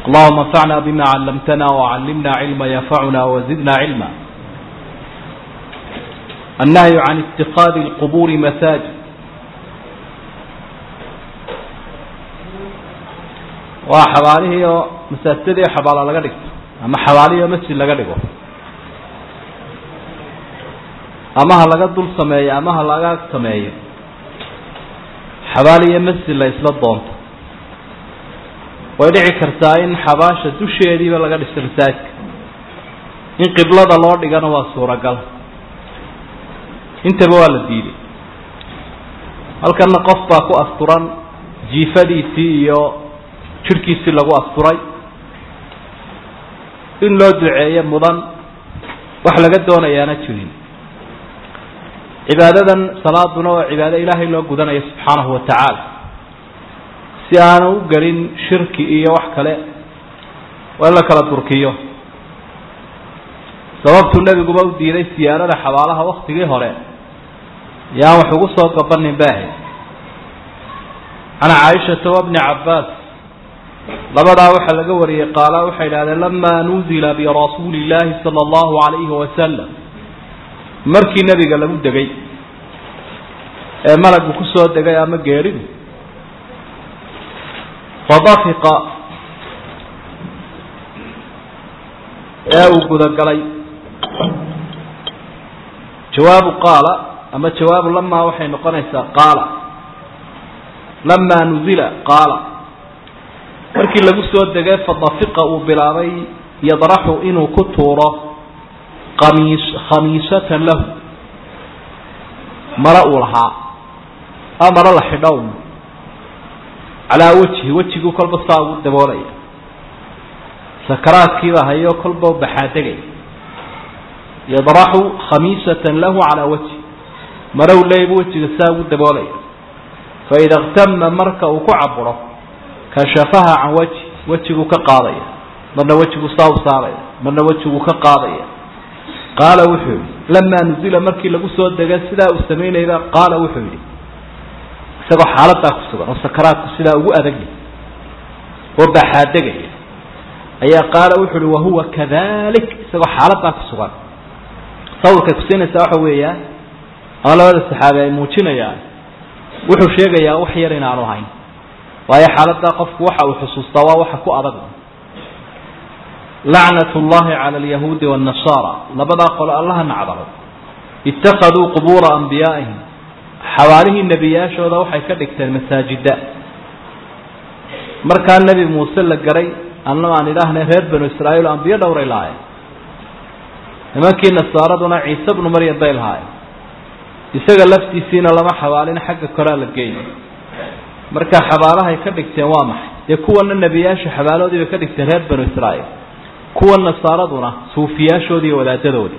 اللهم انفعنا بما علمتنا وعلمنا علما ينفعنا وزدنا علما النهي عن اتخاذ القبور مساجد waa xabaalihii oo masaajidadii xabaala laga dhigto ama xabaalihii oo masjid laga dhigo ama ha laga dul sameeyo ama ha laga sameeyo xabaal iyo masjid la isla doonto way dhici kartaa in xabaasha dusheediiba laga dhisto masaajidka in qiblada loo dhigana waa suuragal intaba waa la diiday halkana qof baa ku asturan jiifadiisii iyo jirhkiisii lagu asturay in loo duceeyo mudan wax laga doonayaana jirin cibaadadan salaaduna waa cibaado ilaahay loo gudanayo subxaanahu wa tacaala si aanu u gelin shirki iyo wax kale waa in la kala durkiyo sababtuu nebiguba u diiday siyaarada xabaalaha waktigii hore yaan wax ugu soo gabanin baahay can caaishata wabni cabbaas labadaa waxaa laga wariyey qaala waxay idhahdeen lamaa nuzila birasuuli illaahi sala allahu calayhi wasalam markii nebiga lagu degay ee malagu ku soo degay ama geeridu fadafiqa ee uu gudagalay jawaabu qaala ama jawaabu lamaa waxay noqonaysaa qaala lamaa nuzila qaala markii lagu soo degay fadafiqa uu bilaabay yadraxu inuu ku tuuro qamiis khamiisatan lahu maro uu lahaa a maro la xidhow calaa wejhi wejiguu kolba saa ugu daboolaya sakaraadkiibaa hayo kolba baxaadegay yadraxu khamiisatan lahu calaa wejhi marow leeybu wejiga saa ugu daboolaya faida اktama marka uu ku caburo kashafaha can wajhi wejiguu ka qaadaya marna wejiguu saa u saaraya marna wejiguu ka qaadaya qaala wuxuu yihi lamaa nuzila markii lagu soo dega sidaa uu samaynayba qaala wuxuu yidhi isagoo xaaladaa ku sugan oo sakaraadku sidaa ugu adagya oo baxaadegaya ayaa qaala wuxuu uhi wahuwa kadalik isagoo xaaladaa ku sugan sawirkay kusiinaysaa waxa weeyaan ama labada saxaabi ay muujinayaan wuxuu sheegayaa wax yar inaanu hayn waayo xaaladaa qofku waxa uu xusuustaa waa waxa ku adag lacnat llahi cala alyahuudi waannasaara labadaa qole allaha nacdalo ittakhaduu qubuura anbiyaa'ihim xabaalihii nebiyaashooda waxay ka dhigteen masaajida markaa nebi muuse la garay anna aan idhaahnay reer banu israa'iil ambiyo dhowray lahaayeen nimankii nasaaraduna ciise bnu maryam bay lahaayeen isaga laftiisiina lama xabaalin xagga koraa la geeyo marka xabaalahay ka dhigteen waa maxay dee kuwana nebiyaasha xabaaloodii bay ka dhigteen reer banu israa'iil kuwa nasaaraduna suufiyaashoodii iyo wadaadadoodii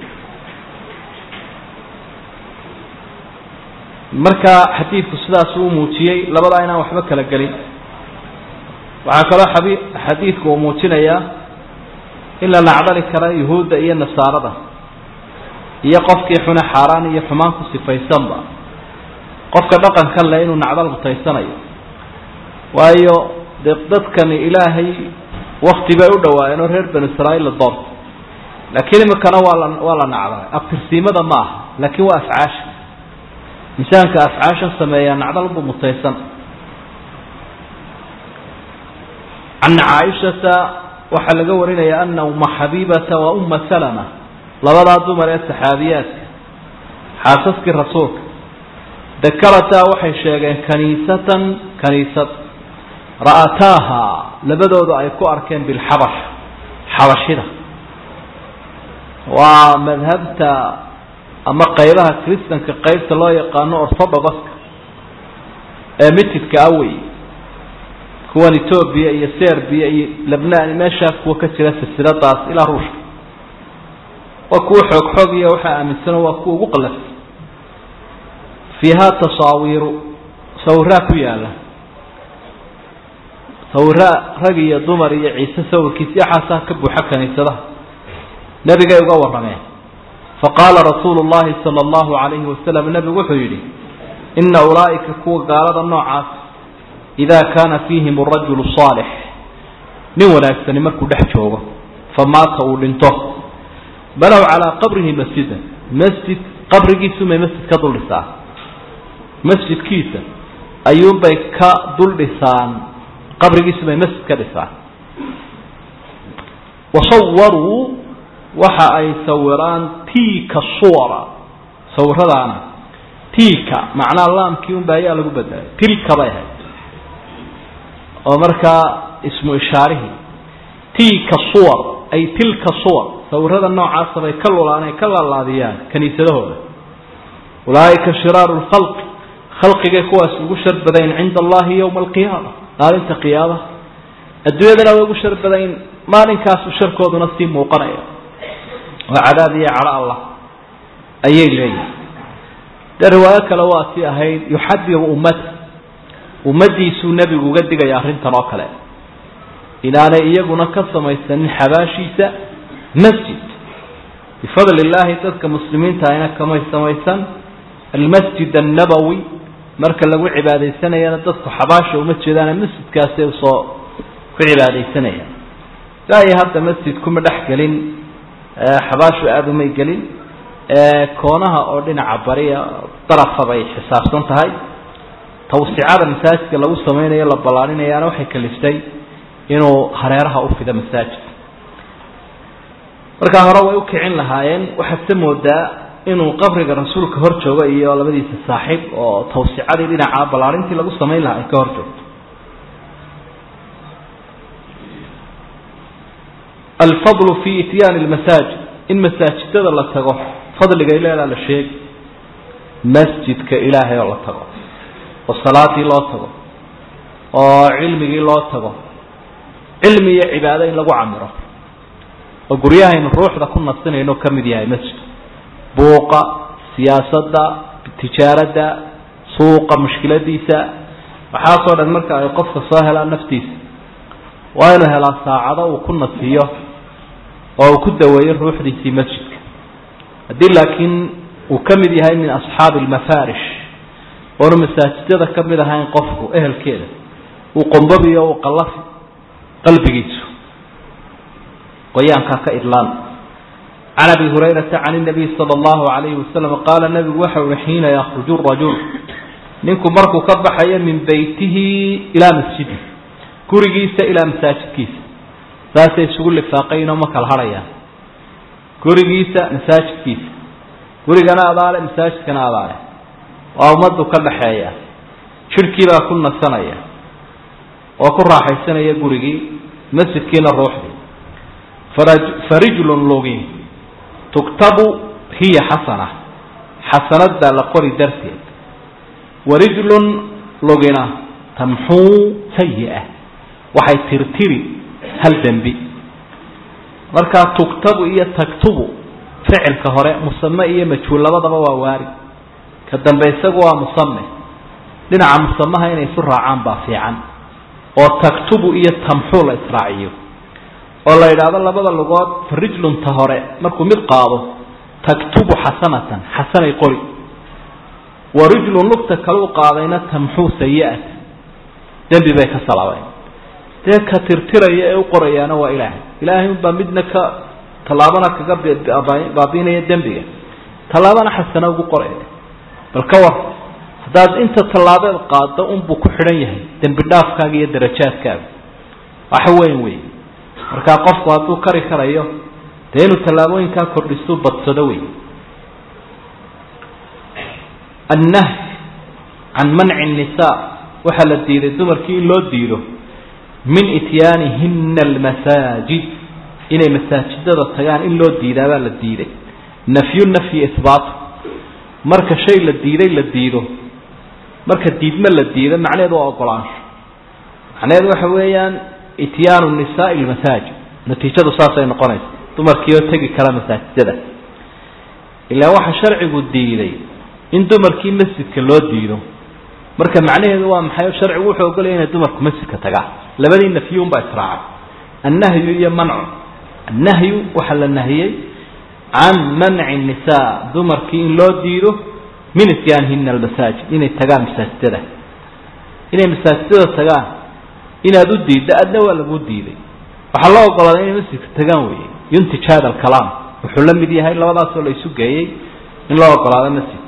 marka xadiidku sidaas uu muujiyey labadaa inaan waxba kala gelin waxaa kaloo xabi xadiidku uu muujinayaa in la nacdali kara yuhuudda iyo nasaarada iyo qofkii xune xaaraan iyo xumaan ku sifaysanba qofka dhaqankan le inuu nacdal mutaysanayo waayo dee dadkani ilaahay wakti bay u dhawaayeen oo reer banu israa'iil la doorto laakiin imikana waa la waa la nacdalay abtirsiimada ma aha laakiin waa afcaasha insaanka afcaashan sameeyaa nacdalbu mutaysan can caaishata waxaa laga warinaya ana uma xabiibata wa uma salama labadaa dumar ee saxaabiyaadka xaasaskii rasuulka dakarataa waxay sheegeen kaniisatan kaniisad ra'ataaha labadooda ay ku arkeen bilxabash xabashida waa madhabta ama qaybaha kristanka qaybta loo yaqaano orthodogoska ee mitidka awey kuwan etoobiya iyo serbiya iyo lebnaan meeshaa kuwa ka jira silsiladaas ilaa ruushka waa kuwa xoog xoog iyo waxaa aaminsano waa kuwa ugu qalafsan fiiha tasaawiiru sawiraa ku yaala sawiraa rag iyo dumar iyo ciise sawirkiis yaxaasaa ka buuxa kaniisadaha nebigay uga warrameen faqaala rasuulu llahi sala allahu calayhi wasalam nebigu wuxuu yidhi ina ulaa'ika kuwa gaalada noocaas idaa kaana fiihim arajulu saalix nin wanaagsani markuu dhex joogo famaata uu dhinto balow calaa qabrihi masjidan masjid qabrigiisumay masjid ka dul dhisaa masjidkiisa ayuunbay ka dul dhisaan qabrigiisumay masjid ka dhisaan wasawaruu waxa ay sawiraan tiika suwara sawiradaana tiika macnaa laamkii unba ayaa lagu bedelay tilka bay ahayd oo markaa ismu ishaarihii tiika suwar ay tilka suwar sawirada noocaasa bay ka lulaan ay ka laalaadiyaan kaniisadahooda ulaaika shiraaru lkhalqi khalqigay kuwaas ugu shar badayn cinda allahi yowma alqiyaama maalinta qiyaamaha adduunyadana way ugu shar badayn maalinkaasu sharkooduna sii muuqanaya oo cadaab iyo cadho allah ayay leeyihin dee riwaayo kale waa tii ahayd yuxadiru ummata ummaddiisuu nebigu uga digaya arrintan oo kale inaanay iyaguna ka samaysanin xabaashiisa masjid bifadli illaahi dadka muslimiinta ayna kamay samaysan almasjid annabowi marka lagu cibaadaysanayana dadku xabaasha uma jeedaane masjidkaasi usoo ku cibaadaysanayaan ilaa iyo hadda masjid kuma dhex gelin xabaashu aada umay gelin koonaha oo dhinaca bariya darafa bay xisaabsan tahay tawsicada masaajidka lagu samaynayo la ballaarinayaana waxay kaliftay inuu hareeraha u fido masaajid markaa hore way u kicin lahaayeen waxaad se moodaa inuu qabriga rasuulka hor joogo iyo labadiisa saaxiib oo tawsicadii dhinaca ballaarintii lagu samayn lahaa ay ka hor joogto alfadlu fi ityaani lmasaajid in masaajidada la tago fadligay leedaa la sheegi masjidka ilaahay oo la tago oo salaadii loo tago oo cilmigii loo tago cilmi iyo cibaado in lagu camiro oo guryahaynu ruuxda ku nasinayno ka mid yahay masjid buuqa siyaasadda tijaaradda suuqa mushkiladiisa waxaasoo dhan marka ay qofka soo helaan naftiisa waa inuu helaa saacado uu ku nasiyo oo uu ku daweeyo ruuxdiisii masjidka haddii laakiin uu ka mid yahay min asxaabi almafaarish oonu masaajidada ka mid ahayn qofku ehelkeeda uu qombabiyo uu qallafi qalbigiisu qoyaankaa ka idlaan can abi hurayrata can nabiy sala allahu alayhi wasalam qaala nabigu waxa uhi xiina yakruju rajul ninku markuu ka baxayo min beytihi ilaa masjidi gurigiisa ilaa masaajidkiisa saasay isugu lifaaqaynoo ma kala hadhayaan gurigiisa masaajidkiisa gurigana adaale masaajidkana adaale waa ummaddu ka dhaxeeya jidhkii baa ku nasanaya oo ku raaxaysanaya gurigii masjidkiina ruuxdii farijlun lugi tuktabu hiya xasana xasanad baa la qori darteed warijlun lugina tamxuu sayi-a waxay tirtiri hal dembi markaa tuktabu iyo taktubu ficilka hore musame iyo majhuul labadaba waa waari ka dambe isagu waa musame dhinaca musamaha inay isu raacaan baa fiican oo taktubu iyo tamxuu la israaciyo oo la yidhaahdo labada lugood farijlunta hore markuu mid qaado taktubu xasanatan xasanay qori wa rijlun lugta kale u qaadayna tamxuu sayi-at dembi bay ka salaabeen dee ka tirtiraya ee u qorayaana waa ilaahay ilaahay unbaa midna ka tallaabana kaga baabiinaya dembiga tallaabana xasana ugu qoraya bal ka war haddaad inta tallaabeed qaado unbuu ku xidhan yahay dembi dhaafkaaga iyo darajaadkaaga wax weyn wey markaa qofku hadduu kari karayo dee inuu tallaabooyinkaa kordhistuu badsado wey annahy can manci nnisaa waxaa la diiday dumarkii in loo diido min ityaanihina almasaajid inay masaajidada tagaan in loo diidaabaa la diiday nafyu nafyi ihbaatu marka shay la diiday la diido marka diidme la diido macnaheedu waa ogolaansho macnaheedu waxa weeyaan ityaanu nisaai lmasaajid natiijadu saasay noqonaysa dumarkii oo tegi kara masaajidada ilaa waxaa sharcigu diiday in dumarkii masjidka loo diido marka macnaheedu waa maxay sharcigu wuxuu ogolaya inay dumarku masjidka tagaan labadii nafyuunbaa israacay annahyu iyo mancu annahyu waxaa la nahiyey can manci nisaa dumarkii in loo diido min ityaanihina almasaajid inay tagaan masaajidada inay masaajidada tagaan inaad u diiddo adna waa lagu diiday waxaa loo ogolaaday inay masjidka tagaan weeye yuntij hada alkalaam wuxuu la mid yahay labadaasoo la isu geeyey in loo ogolaado masjidka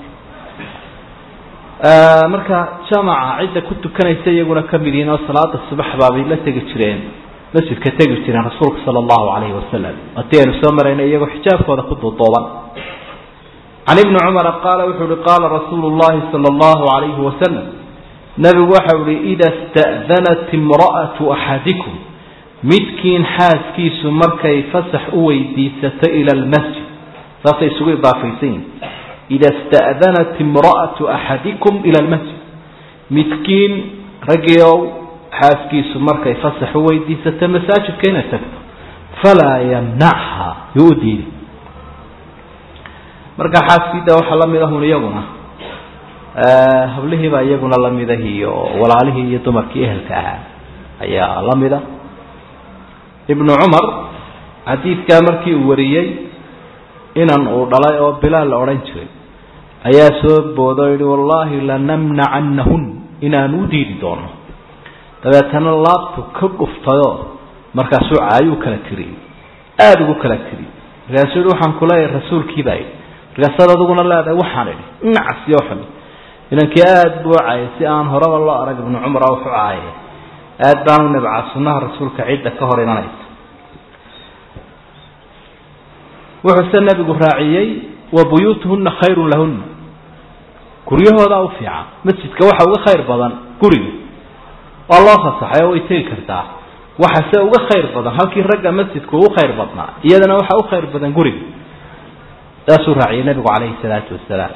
marka jamaca cidda ku tukanaysa iyaguna ka mid yihiin oo salaada subax baabay la tegi jireen masjidka tegi jireen rasuulka sala allahu calayhi wasalam haddii aynu soo maraynay iyagoo xijaabkooda ku duuduuban can ibni cumara qaala wuxuu uhi qaala rasuulu llahi sala allahu calayhi wasalam nebigu waxau ihi ida sta'danat imra'atu axadikum midkiin xaaskiisu markay fasax u weydiisato ila almasjid saasay isugu idaafaysan yihin ida sta'danat imra'atu axadikum ila almasjid midkiin raggiow xaaskiisu markay fasax u weydiisato masaajidka inay tagto falaa yamnachaa yuu u diiday marka xaaskiida waxaa lamid ahun iyaguna hablihiibaa iyaguna lamid ah iyo walaalihii iyo dumarkii ehelka ahaa ayaa lamida ibnu cumar xadiidkaa markii uu wariyey inan uu dhalay oo bilaal la odhan jiray ayaa soo boodo o yihi wallaahi lanamnacannahun inaan u diidi doono dabeetana laabtu ka dhuftayoo markaasuu caayuu kala tiriyey aada ugu kala tiriyey markaasuu yihi waxaan kuleeyahay rasuulkiibaa yidhi markaasaad adiguna leedahay waxaan idhi nacasiyo xun inankii aada buu u caayay si aan horeba loo arag ibnu cumar a wuxu caayay aada baanu nabcaa sunnaha rasuulka cidda ka hor imanaysa wuxuuse nebigu raaciyey wa buyuutuhunna khayrun lahunna guryahoodaa u fiican masjidka waxa uga khayr badan guriga waa loo fasaxay oo way tegi kartaa waxase uga khayr badan halkii ragga masjidku ugu khayr badnaa iyadana waxa u khayr badan guriga saasuu raaciyey nebigu calayhi salaatu wasalaam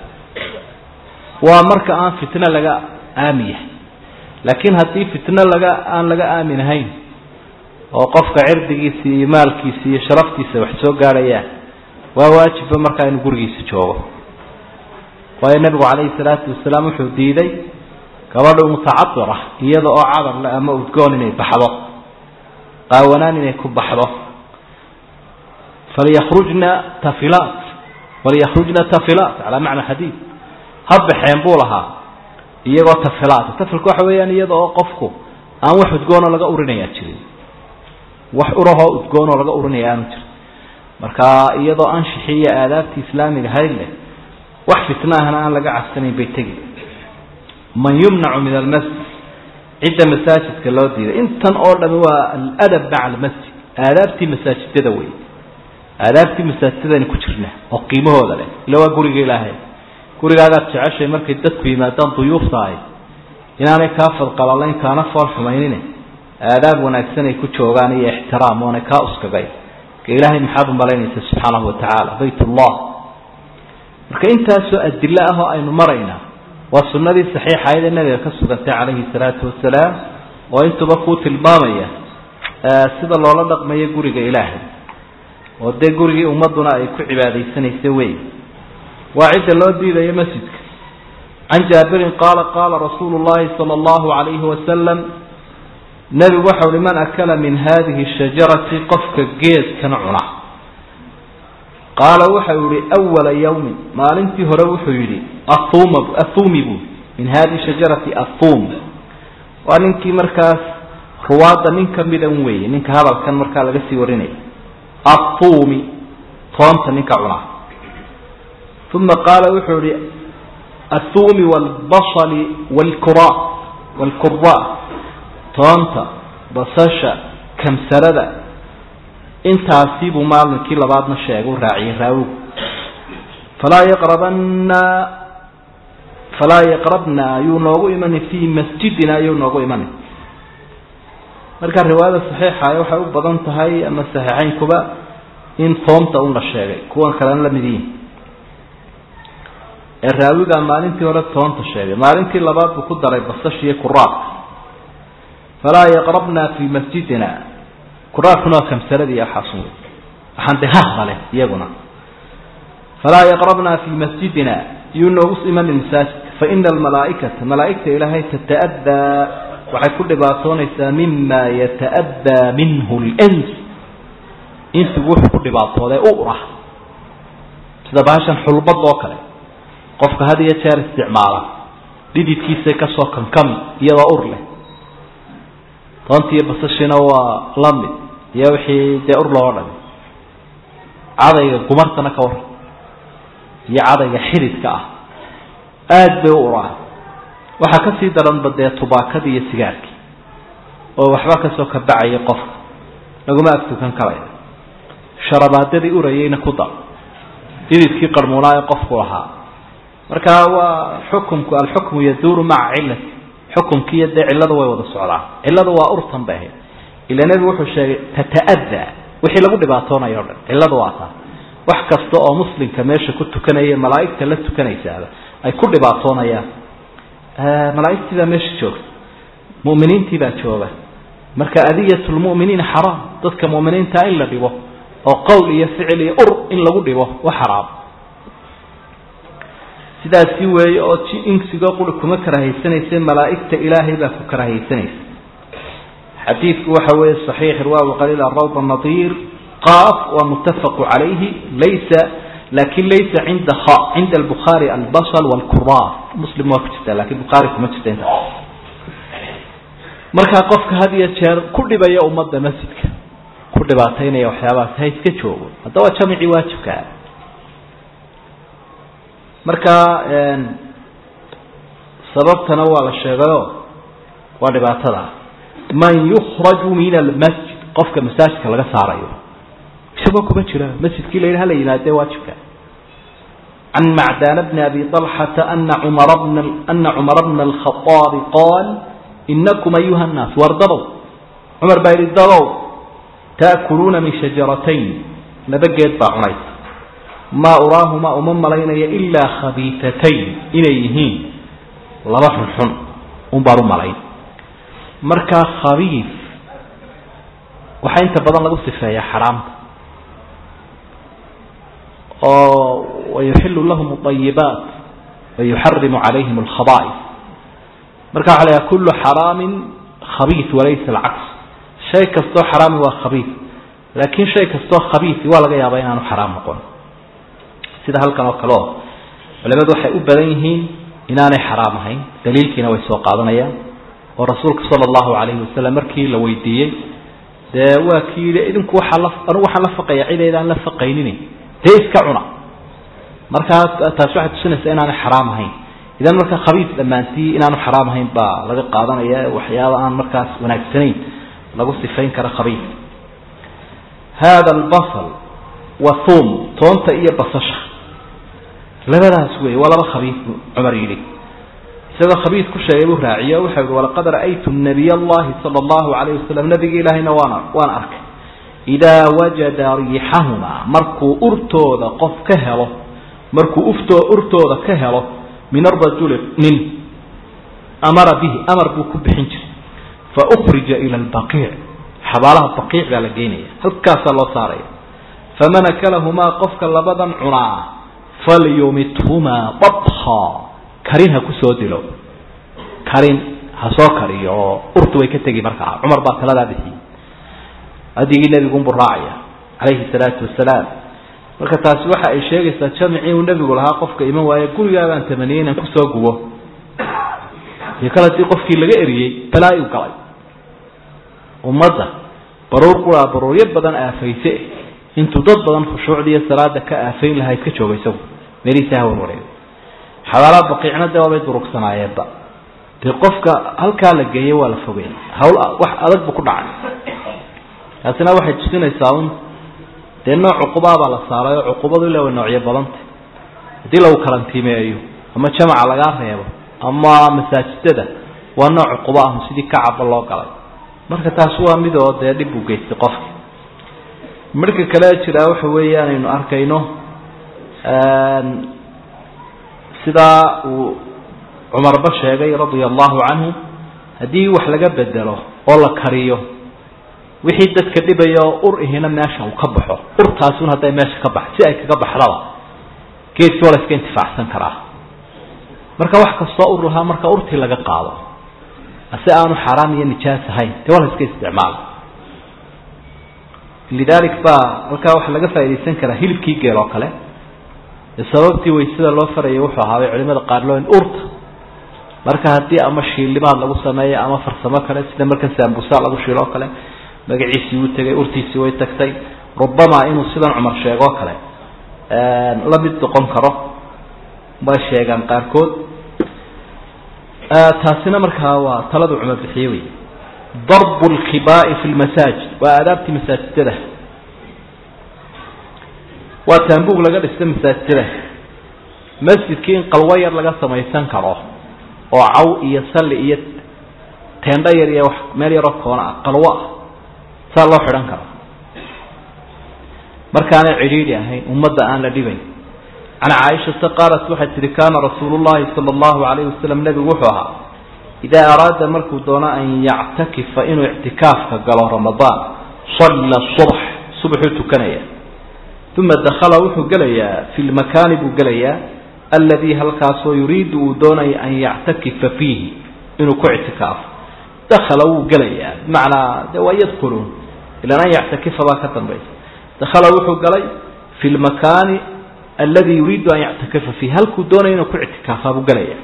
waa marka aan fitno laga aamin yahay laakiin haddii fitno laga aan laga aamin ahayn oo qofka cirdigiisa iyo maalkiisa iyo sharaftiisa wax soo gaadhayaan waa waajibba markaa inuu gurigiisa joogo waayo nebigu calayhi salaatu wasalaam wuxuu diiday gabadhu mutacabira iyada oo cadar le ama udgoon inay baxdo qaawanaan inay ku baxdo falyakrujna tafilaat walyakrujna tafilaat calaa macna xadiid ha baxeen buu lahaa iyagoo tafilaata tafilka waxa weeyaan iyada oo qofku aan wax udgoonoo laga urinayaa jirin wax urahoo udgoonoo laga urinaya aanu jirin marka iyadoo anshixi iyo aadaabtii islaamiga hayd leh wax fitna ahna aan laga cabsanayn bay tegi man yumnacu min almasjid cidda masaajidka loo diiday intan oo dhami waa aladab maca almasjid aadaabtii masaajidada wey aadaabtii masaajidadani ku jirna oo qiimahooda leh ila waa guriga ilaahay gurigaagaad jeceshay markay dadku yimaadaan duyuufta ahy inaanay kaa fadqalalayn kaana fool xumaynine aadaab wanaagsan ay ku joogaan iyo ixtiraam oonay kaa uskagay ka ilaahay maxaad u malaynaysa subxaanahu watacaala bayt ullah marka intaasoo adilo ah oo aynu maraynaa waa sunnadii saxiixayd ee nabiga ka sugantay calayhi salaatu wasalaam oo intuba kuu tilmaamaya sida loola dhaqmayo guriga ilaahay oo dee gurigii ummaduna ay ku cibaadaysanaysa wey waa cidda loo diidayo masjidka can jaabirin qaala qaala rasuulu llahi sala allahu calayhi wasalam nebigu waxau uhi man akala min hadihi shajarati qofka geedkan cuna qaala waxau yihi awala yawmin maalintii hore wuxuu yidhi auma athumi buu min hadihi shajarati athum waa ninkii markaas ruwaadda nin kamidan weeye ninka hadalkan markaa laga sii warinaya athumi toonta ninka cunaa uma qaala wuxuu ihi athumi wاlbasli wlkura wاlkura toonta basasha kamsarada intaasi buu maalinkii labaadna sheegay u raaciyey raawigu falaa yaqrabana falaa yaqrabna ayuu noogu imani fii masjidina ayuu noogu imani marka riwaayada saxiixa waxay u badan tahay ama saxiixeynkuba in toonta un la sheegay kuwan kalena lamid yihin ee raawigaa maalintii hore toonta sheegay maalintii labaad buu ku daray basashiiyo kuraabka falaa yaqrabna fii masjidina kuraabkuna waa kamsaradii waxaasun wey waxaan de hahda leh iyaguna falaa yaqrabna fii masjidina yuu noogu imanin masaajidka faina almalaaikata malaaigta ilaahay tata'adaa waxay ku dhibaatoonaysaa mima yata'adaa minhu lns insigu wuxuu ku dhibaatooday ura sida bahashan xulbad oo kale qofka had iyo jeer isticmaala dhididkiisay kasoo kankami iyadoo ur leh toontiiyo basashiina waa lamid iyo wixii dee ur loo dhami cadayga gumartana ka war iyo cadayga xididka ah aada bay u uraan waxaa kasii daranba dee tubaakadii iyo sigaarkii oo waxba kasoo kabacaya qofka laguma agtukan karayo sharabaadadii urayeyna ku dar dididkii qarmuunaa ee qofku lahaa marka waa xukumku alxukmu yaduuru maca cilati xukumkiiyo dee cilladu way wada socdaan cilladu waa urtan bay ahayd ila nebigu wuxuu sheegay tata'adaa wixii lagu dhibaatoonayo o dhan cilladu waa taa wax kasta oo muslimka meesha ku tukanaya malaa'igta la tukanaysaaba ay ku dhibaatoonayaan malaa'igtii baa meesha joogta mu'miniintii baa jooga marka adiyatulmu'miniina xaraam dadka mu'miniintaa in la dhibo oo qowl iyo ficil iyo ur in lagu dhibo wa xaraam sidaasi weeye oo insigoo quri kuma karahaysanaysa malaa'igta ilaahay baa ku karahaysanaysa xadiidku waxa weeye صaxiix riwaayu qaliil arawd nadiir qaaf waa mutafaqu calayhi laysa lakin laysa cinda cinda albukhaari albasl wاlkuraar muslim waa ku jirta lakin bukhaari kuma jirta inta markaa qofka had iyo jeer ku dhibaya ummadda masjidka ku dhibaataynaya waxyaabahaas ha iska joogo haddaba jamicii waajibkaa marka sababtana waa la sheegayo waa dhibaatada man yukraju min almasjid qofka masaajidka laga saarayo isagoo kuma jira masjidkii la yidhi hala yimaadee waajibka can macdana bni abi طalxata ana cumara bna ana cumara bna alkhaطaabi qaal inakum ayuha nnaas war dadow cumar baa yidhi dadow taakuluuna min shajaratayn laba geed baa cunaysa maa uraahumaa uma malaynaya ilaa khabiitatayn inay yihiin laba xunxun un baan u malayn markaa khabiif waxaa inta badan lagu sifeeyaa xaraamta oo wayuxilu lahum اطayibaat wayuxarimu calayhim اlkhaba'is marka waxa la haha kulu xaraamin khabiis walaysa alcaks shay kastoo xaraami waa khabiis laakiin shay kastoo khabiisi waa laga yaabaa inaanu xaraam noqon sida halkan oo kale oo culimadu waxay u badan yihiin inaanay xaraam ahayn daliilkiina way soo qaadanayaan oo rasuulka sala allahu calayhi wasalam markii la weydiiyey dee waa kii yidhi idinku waxaa la anugu waxaan la faqaya cidaydaan la faqaynin dee iska cuna markaa taasi waxay tusinaysaa inaanay xaraam ahayn idan marka khabiis dhammaantii inaanu xaraam ahayn baa laga qaadanaya waxyaaba aan markaas wanaagsanayn lagu sifayn kara khabiis hada albasal wa thum toonta iyo basasha labadaas wey waa laba khabiis buu cumar yidhi isagoo khabiis ku sheegay buu raaciye o wuxuu yihi walaqad ra'aytu nabiy allahi sala allahu alayh wasalam nabiga ilaahayna waan waan arkay idaa wajada riixahumaa markuu urtooda qof ka helo markuu uftoo urtooda ka helo min arajuli nin amara bihi amar buu ku bixin jiray fa ukrija ila albaqiic xabaalaha baqiic baa la geynaya halkaasaa loo saaraya faman akalahumaa qofka labadan cunaa falyumithumaa dabha karin ha ku soo dilo karin ha soo kariyo oo urtu way ka tegi markaa cumar baa taladaa bixiyey hadigii nebigunbuu raacaya calayhi salaatu wasalaam marka taasi waxa ay sheegaysaa jamicii uu nebigu lahaa qofka iman waaye gurigaa baan tamaniyey inaan kusoo gubo iyo kale hadii qofkii laga eriyey balaa u galay ummadda baruur quraa baruuryo badan aafayse intuu dad badan khushuucdiiyo salaada ka aafayn lahaa iska jooga isagu meelihiisa ha warwareego xabaalaha baqiicna dee waabay durugsanaayeenba dee qofka halkaa la geeyey waa la fogey hawl wax adag bu ku dhacay taasina waxay tusinaysaa un dee nooc cuqubaabaa la saaray oo cuqubadu ila way noocyo badanta haddii lagu karantiimeeyo ama jamaca lagaa reebo ama masaajidada waa nooc cuqubo ah sidii kacaba loo galay marka taasi waa mid oo dee dhib u geystay qofka marka kale jiraa waxa weeye aanaynu arkayno sidaa uu cumarba sheegay radia allahu canhu haddii wax laga bedelo oo la kariyo wixii dadka dhibaya oo ur ihina meesha uu ka baxo urtaasun hadday meesha ka bax si ay kaga baxdaba geedkii waa la iska intifaacsan karaa marka wax kastoo ur lahaa marka urtii laga qaado ase aanu xaaraam iyo nijaas ahayn dee waa la iska isticmaala lidalik baa halkaa waxaa laga faa'idaysan karaa hilibkii geel oo kale sababtii waysada loo farayay wuxuu ahaabay culimada qaar loo in urta marka haddii ama shiillimaad lagu sameeyo ama farsamo kale sida marka saambusa lagu shiilo o kale magaciisii wuu tegay urtiisii way tagtay rubamaa inuu sidan cumar sheegoo kale la mid noqon karo bay sheegaan qaarkood taasina markaa waa taladu cumar bixiye wey darbu lkibaa'i fi lmasaajid waa aadaabtii masaajidada waa taambuug laga dhista masaajidada masjidkii in qalwo yar laga samaysan karo oo caw iyo salli iyo teendho yar iyo wax meel yaroo koona ah qalwo ah saa loo xidhan karo markaanay cidhiidhi ahayn ummadda aan la dhibayn can caaishata qaalat waxay tihi kaana rasuulu llahi sala allahu alayhi wasalam nebigu wuxuu ahaa idaa araada markuu doono an yactakifa inuu ictikaafka galo ramadaan salla subx subaxuu tukanaya uma dakhala wuxuu gelayaa fi lmakaani buu gelayaa alladii halkaasoo yuriidu uu doonaya an yactakifa fiihi inuu ku ictikaafo dakhala wuu gelayaa bimacnaa de waa yadkuluun ilan an yactakifa baa ka dambaysa dakhala wuxuu galay fi lmakaani aladi yuriidu an yactakifa fiihi halkuu doonaya inuu ku ictikaafaa buu gelaya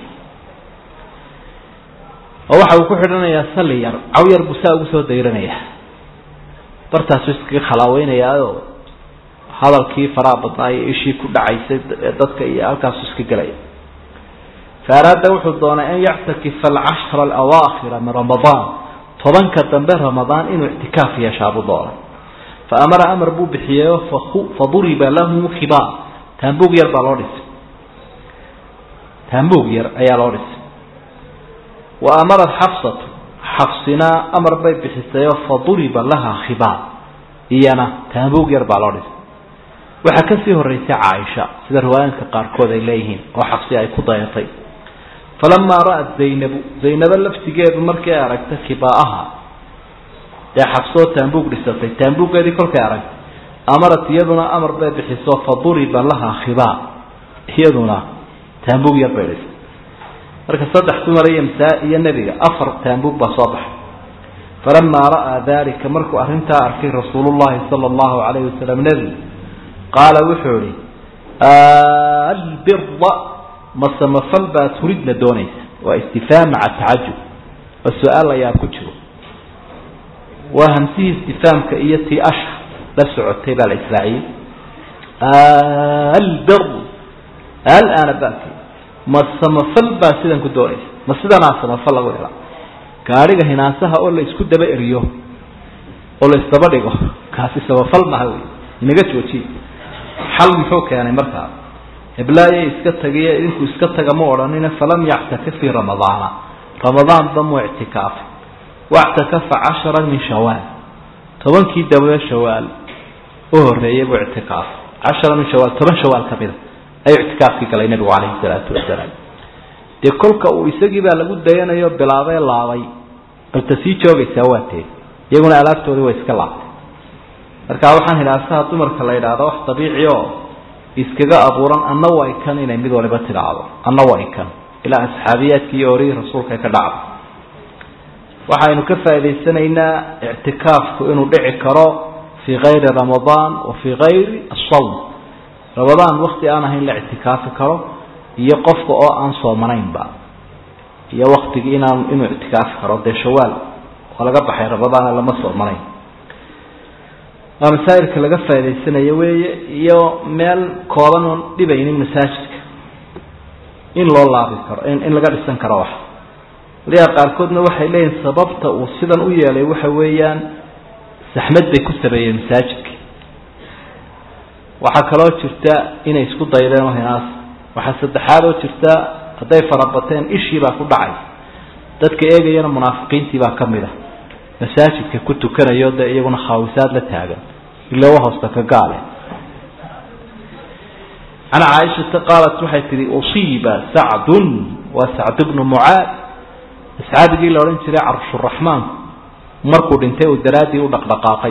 oo waxa uu ku xidhanayaa salli yar caw yar buu saa ugu soo dayranaya bartaasuu iskaga khalaaweynayaao hadalkii faraha badnaa iyo ishii ku dhacaysay dadka iyo halkaasu iska gelaya fa araada wuxuu doonay an yactakifa alcashra alawaakhira min ramadaan tobanka dambe ramadaan inuu ictikaaf yeeshaabuu doonay fa amara amar buu bixiyeyo faduriba lahu khibaar taambuug yar baa loo dhisay taambuug yar ayaa loo dhisay wa amarat xafsatu xafsinaa amar bay bixisayoo faduriba laha khibaar iyana taambuug yar baa loo dhisay waxaa kasii horeysay caaisha sida riwaayaadka qaarkood ay leeyihiin oo xabsi ay ku dayatay falamaa ra'at zaynabu zaynabo laftigeedu markii ay aragtay khibaaha dee xabsoo taambuug dhisatay taambuuggeedii kolkay aragtay amarat iyaduna amar bay bixiso faduriba laha khibaa iyaduna taambuug yar bay dhisay marka saddex dumar iyo msaa iyo nebiga afar taambuug baa soo baxay falamaa ra'aa dalika markuu arrintaa arkay rasuulullahi sala allahu calayhi wasalam nebigu qaala wuxuu ihi albira ma samafal baa turidna doonaysa waa istifaam maca tacajub oo su-aal ayaa ku jiro waa hamsihii istifaamka iyo tii asha la socotay baa la israaciyey albir alaana baki ma samafal baa sidan ku doonaysa ma sidanaa samafal lagu helaa gaadhiga hinaasaha oo la isku daba eriyo oo la isdaba dhigo kaasi samafal maha wey inaga joojiye xal muxuu keenay markaa heblaayay iska tagiyo idinku iska taga ma odhanina falam yactakif fii ramadaana ramadaanba muu ictikaafay wactakafa cashara min shawaal tobankii dambe shawaal u horeeyay buu ictikaafay cashara min shawaal toban shawaal ka mida ayuu ictikaafkii galay nebigu calayhi salaatu wasalaam dee kolka uu isagii baa lagu dayanayo bilaabee laabay balta sii joogaysaa waa tee iyaguna alaabtoodii way iska laabtay marka waxaan hidhaasaha dumarka la yidhaahdo wax dabiici oo iskaga abuuran anna way kan inay mid waliba tidhaahdo anna way kan ilaa asxaabiyaadkii iyo orihii rasuulka ka dhacdo waxaynu ka faa'idaysanaynaa ictikaafku inuu dhici karo fii kayri ramadaan wa fii kayri asawm ramadaan wakti aan ahayn la ictikaafi karo iyo qofka oo aan soomanaynba iyo waktigii inaan inuu ictikaafi karo dee shawaal oo laga baxay ramadaana lama soomanayn waa masaa'ilka laga faa'idaysanayo weeye iyo meel kooban oon dhibaynin masaajidka in loo laabi karo in laga dhisan karo wax waliyaa qaarkoodna waxay leeyihin sababta uu sidan u yeelay waxa weeyaan saxmad bay ku sameeyeen masaajidka waxaa kaloo jirta inay isku daydeen oo hinaas waxaa saddexaad oo jirta hadday farabateen ishii baa ku dhacay dadka eegayana munaafiqiintii baa ka mid a masaajidka ku tukanayo dee iyaguna khaawisaad la taagan ilawa hoosta ka gaale can caaishata qaalat waxay tihi usiiba sacdun waa sacd bnu mucaad asxaabigii la odhan jiray carshuraxmaanku markuu dhintay uu daraaddii u dhaqdhaqaaqay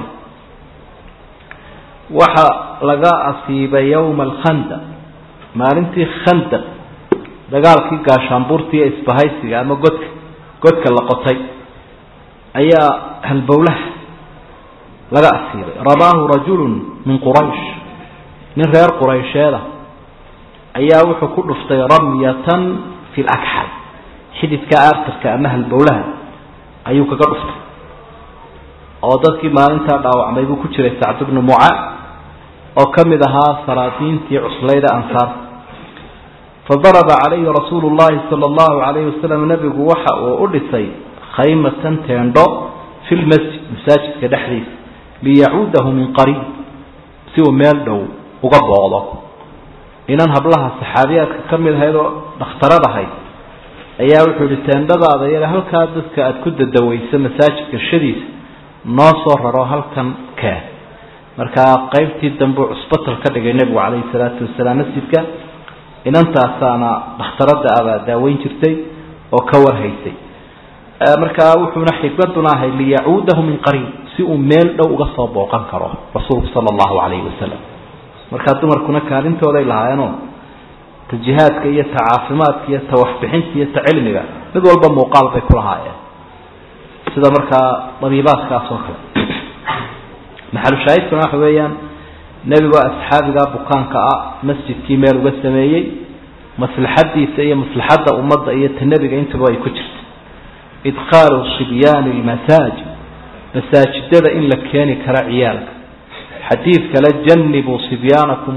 waxa laga asiibay yowma alkhandaq maalintii khandaq dagaalkii gaashaanbuurtii ee isbahaysiga ama godka godka la qotay ayaa halbowlaha laga asiibay ramaahu rajulun min quraysh nin reer quraysheeda ayaa wuxuu ku dhuftay ramyatan fi lakxal xididka aartirka ama halbowlaha ayuu kaga dhuftay oo dadkii maalintaa dhaawacmay buu ku jiray sacd bnu mucaad oo ka mid ahaa salaadiintii cuslayda ansaar fadaraba calayhi rasuulu llahi sala allahu calayhi wasalam nebigu waxa uu u dhisay khaymatan teendho fi lmasjid masaajidka dhexdiisa liyacuudahu min qariib si uu meel dhow uga booqdo inan hablaha saxaabiyaadka ka mid ahayd oo dhakhtarad ahayd ayaa wuxuu yihi teendhadaada yada halkaa dadka aada ku dadaweyso masaajidka shadiisa noo soo raro halkan keen markaa qaybtii dambe u cusbatal ka dhigay nebigu calayhi salaatu wasalaam masjidka inantaasaana dhakhtaradda abaa daaweyn jirtay oo ka warhaysay markaa wuxuuna xikmaduna ahay liyacuudahu min qariib si uu meel dhow uga soo booqan karo rasuulku sala allahu calayhi wasalam markaa dumarkuna kaalintooday lahaayeenoo ta jihaadka iyo ta caafimaadka iyo ta waxbixinta iyo ta cilmiga mid walba muuqaal bay ku lahaayeen sida markaa dabiibaadkaas oo kale maxalushaahidkuna waxa weeyaan nebigoo asxaabiga bukaanka ah masjidkii meel uga sameeyey maslaxadiisa iyo maslaxadda ummadda iyo ta nebiga intaba ay ku jirta idkhaalu sibyaani lmasaajid masaajidada in la keeni karo ciyaalka xadiid kale janibuu sibyaanakum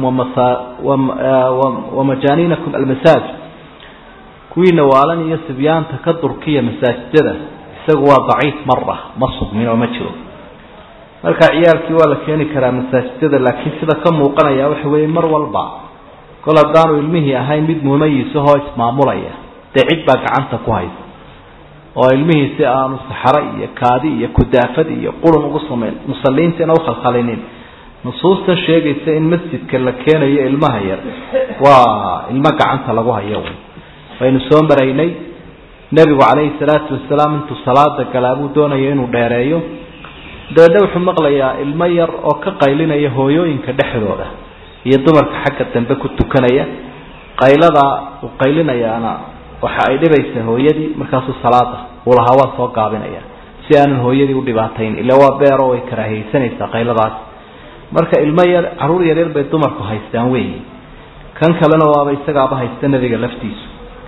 wamajaaniinakum almasaajid kuwiina waalan iyo sibyaanta ka durkiya masaajidada isagu waa daciif mara ma sugmin oo ma jiro marka ciyaalkii waa la keeni karaa masaajidada laakiin sida ka muuqanaya waxa weeye mar walba kol haddaanu ilmihii ahayn mid mumayisahoo ismaamulaya dee cid baa gacanta ku haysa oo ilmihii si aanu saxaro iyo kaadi iyo kudaafad iyo qurun ugu samayn musalliintiina ukhalkhalinin nusuusta sheegaysa in masjidka la keenayo ilmaha yar waa ilmo gacanta lagu hayo waynu soo maraynay nebigu calayhi salaatu wasalaam intuu salaada galaa buu doonaya inuu dheereeyo dabeedna wuxuu maqlayaa ilmo yar oo ka qaylinaya hooyooyinka dhexdooda iyo dumarka xagga dambe ku tukanaya qayladaa uu qaylinayaana waxa ay dhibaysaa hooyadii markaasuu salaada uu lahaa waa soo gaabinaya si aanan hooyadii u dhibaatayn ila waa beero way karaahiyeysanaysaa qayladaas marka ilmo yar carruur yaryar bay dumarku haystaan weyi kan kalena waaba isagaaba haysta nebiga laftiisu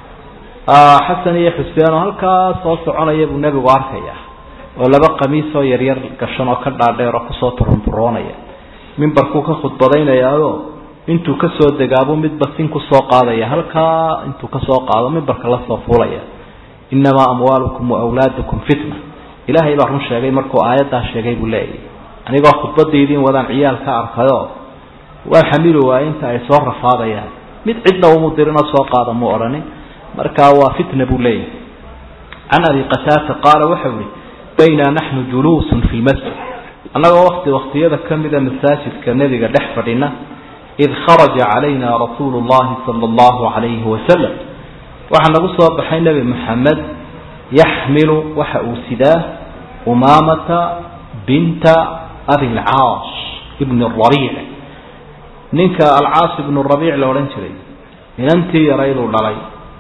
xasan iyo xuseen oo halkaa soo soconaya buu nebigu arkaya oo laba qamiisoo yaryar gashan oo ka dhaadheer oo kusoo turunturoonaya mimbarkuu ka khudbadaynayaao intuu kasoo degaabuu midba sin kusoo qaadaya halkaa intuu kasoo qaado mimbarka lasoo fuulaya inamaa amwaalukum waawlaadukum fitna ilaahay baa run sheegay markuu aayaddaa sheegay buu leeyahy anigoo khudbadaydiin wadaan ciyaal ka arkayo waa xamili waaye inta ay soo rafaadayaan mid cidna umu dirinoo soo qaada mu odhanin markaa waa fitna buu leeyahy can abi qataata qaala waxau ihi bayna naxnu juluusun fi lmasjid annagoo wakti waktiyada ka mida masaajidka nebiga dhex fadhina id kharaja calayna rasuulu llahi sala allahu calayhi wasalam waxaa nagu soo baxay nebi moxamed yaxmilu waxa uu sidaa umaamata binta abilcaas ibni rabiic ninka alcaas ibnu rabiic la odhan jiray inantii yarayduu dhalay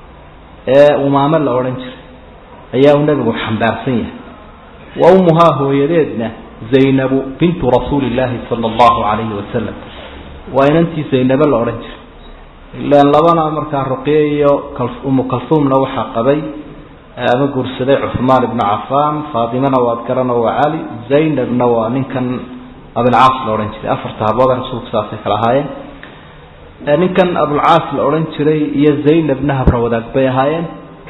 ee umaamo la odhan jiray ayaa uu nebigu xambaarsan yahay wa ummuhaa hooyadeedna zaynabu bintu rasuuli illaahi sala allahu calayhi wasalam waa inantii zaynabo la odhan jiray ilaan labana markaa ruqye iyo umu kalsuumna waxaa qabay ama guursaday cuhmaan ibnu cafaan faatimana waad garano waa cali zaynabna waa ninkan abilcaas la odhan jiray afarta habooda rasuulku saasay kala ahaayeen ninkan abulcaas la odhan jiray iyo zaynabna habra wadaag bay ahaayeen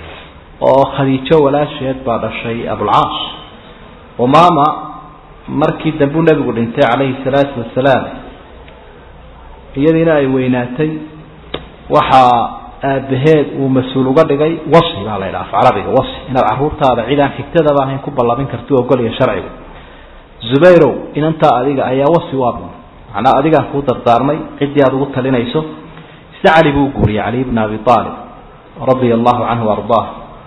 oo khadiijo walaasheed baa dhashay abulcaas umaama markii dambuu nebigu dhintay calayhi salaatu wasalaam iyadiina ay weynaatay waxaa aabaheed uu mas-uul uga dhigay wasi baa la ydhaha af carabiga wasi inaad caruurtaada cid aan xigtadaba ahayn ku ballabin karti ogolya sharcigu zubayrow inantaa adiga ayaa wasi u abun macnaa adigaan kuu dardaarmay ciddii aada ugu talinayso ise cali buu guuriyey cali bna abi aalib radia allahu canhu ardaah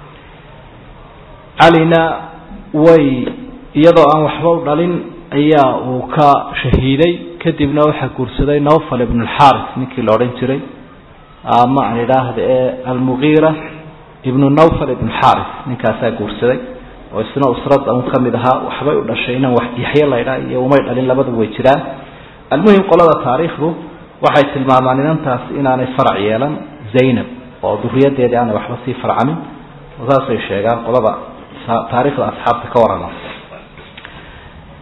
calina way iyadoo aan waxba u dhalin ayaa uu ka shahiiday kadibna waxaa guursaday nawfal ibn alxaris ninkii la odhan jiray ama aan idhaahda ee almugiira ibnu nawfal ibn xaris ninkaasaa guursaday oo isna usradda un ka mid ahaa waxbay u dhashay inaan wax yaxye laydhaa iyo umay dhalin labadu way jiraan almuhim qolada taariikhdu waxay tilmaamaan inantaas inaanay farac yeelan zaynab oo duriyadeedii aanay waxba sii farcamin saasay sheegaan qolada taariikhda asxaabta ka warrama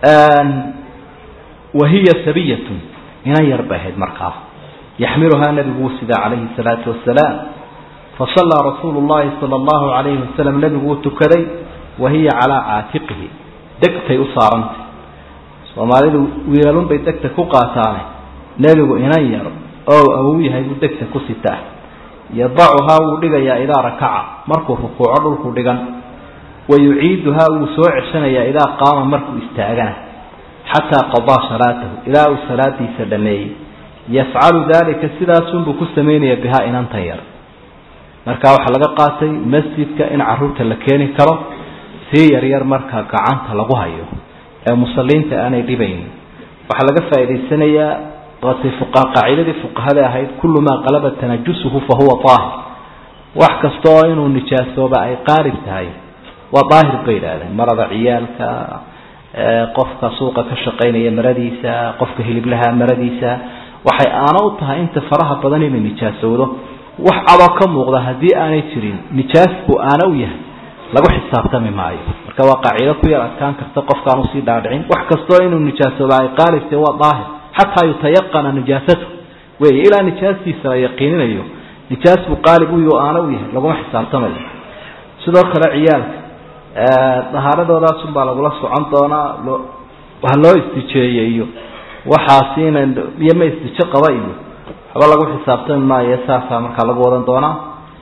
wahiya sabiyatun inan yar bay ahayd markaa yaxmiluhaa nabigu wuu sidaa calayhi salaatu wasalaam fasallaa rasuulu llahi sala allahu calayhi wasalam nebigu wuu tukaday wahiya calaa caatiqihi degtay u saarantay soomaalidu wiilalun bay degta ku qaataane nebigu inan yar oo awow yahay buu degta ku sitaa yadacuhaa wuu dhigayaa idaa rakaca markuu rukuuco dhulku dhigan wa yuciiduhaa wuu soo ceshanayaa idaa qaama markuu istaagana xataa qadaa salaatahu ilaa uu salaadiisa dhameeyey yafcalu daalika sidaasunbuu ku samaynaya bihaa inantan yar marka waxaa laga qaatay masjidka in caruurta la keeni karo sii yaryar marka gacanta lagu hayo ee musaliinta aanay dhibayn waxaa laga faa'idaysanayaa waatay qaacidadii fuqahada ahayd kullu maa qalaba tanajusuhu fa huwa aahir wax kasta oo inuu nijaasooba ay qaarib tahay waa daahir bay yidhahdeen marada ciyaalka qofka suuqa ka shaqaynaya maradiisa qofka hiliblaha maradiisa waxay aana u tahay inta faraha badan inay nijaasowdo wax cadoo ka muuqda haddii aanay jirin nijaasku aana u yahay lagu xisaabtami maayo marka waa qaacido ku yar adkaan karta qofkaan usii dhaadhicin wax kastoo inuu nijaasooba ay qaalibtay waa daahir xataa yutayaqana nijaasatu wey ilaa nijaastiisa la yaqiininayo nijaas buu qaalib uyo aana u yahay laguma xisaabtamayo sidoo kale ciyaalka dahaaradoodaasumbaa lagula socon doonaa loo ha loo istijeeye iyo waxaasi ina iyo ma istijo qaba iyo waxba lagu xisaabtami maayo saasaa markaa lagu wadan doonaa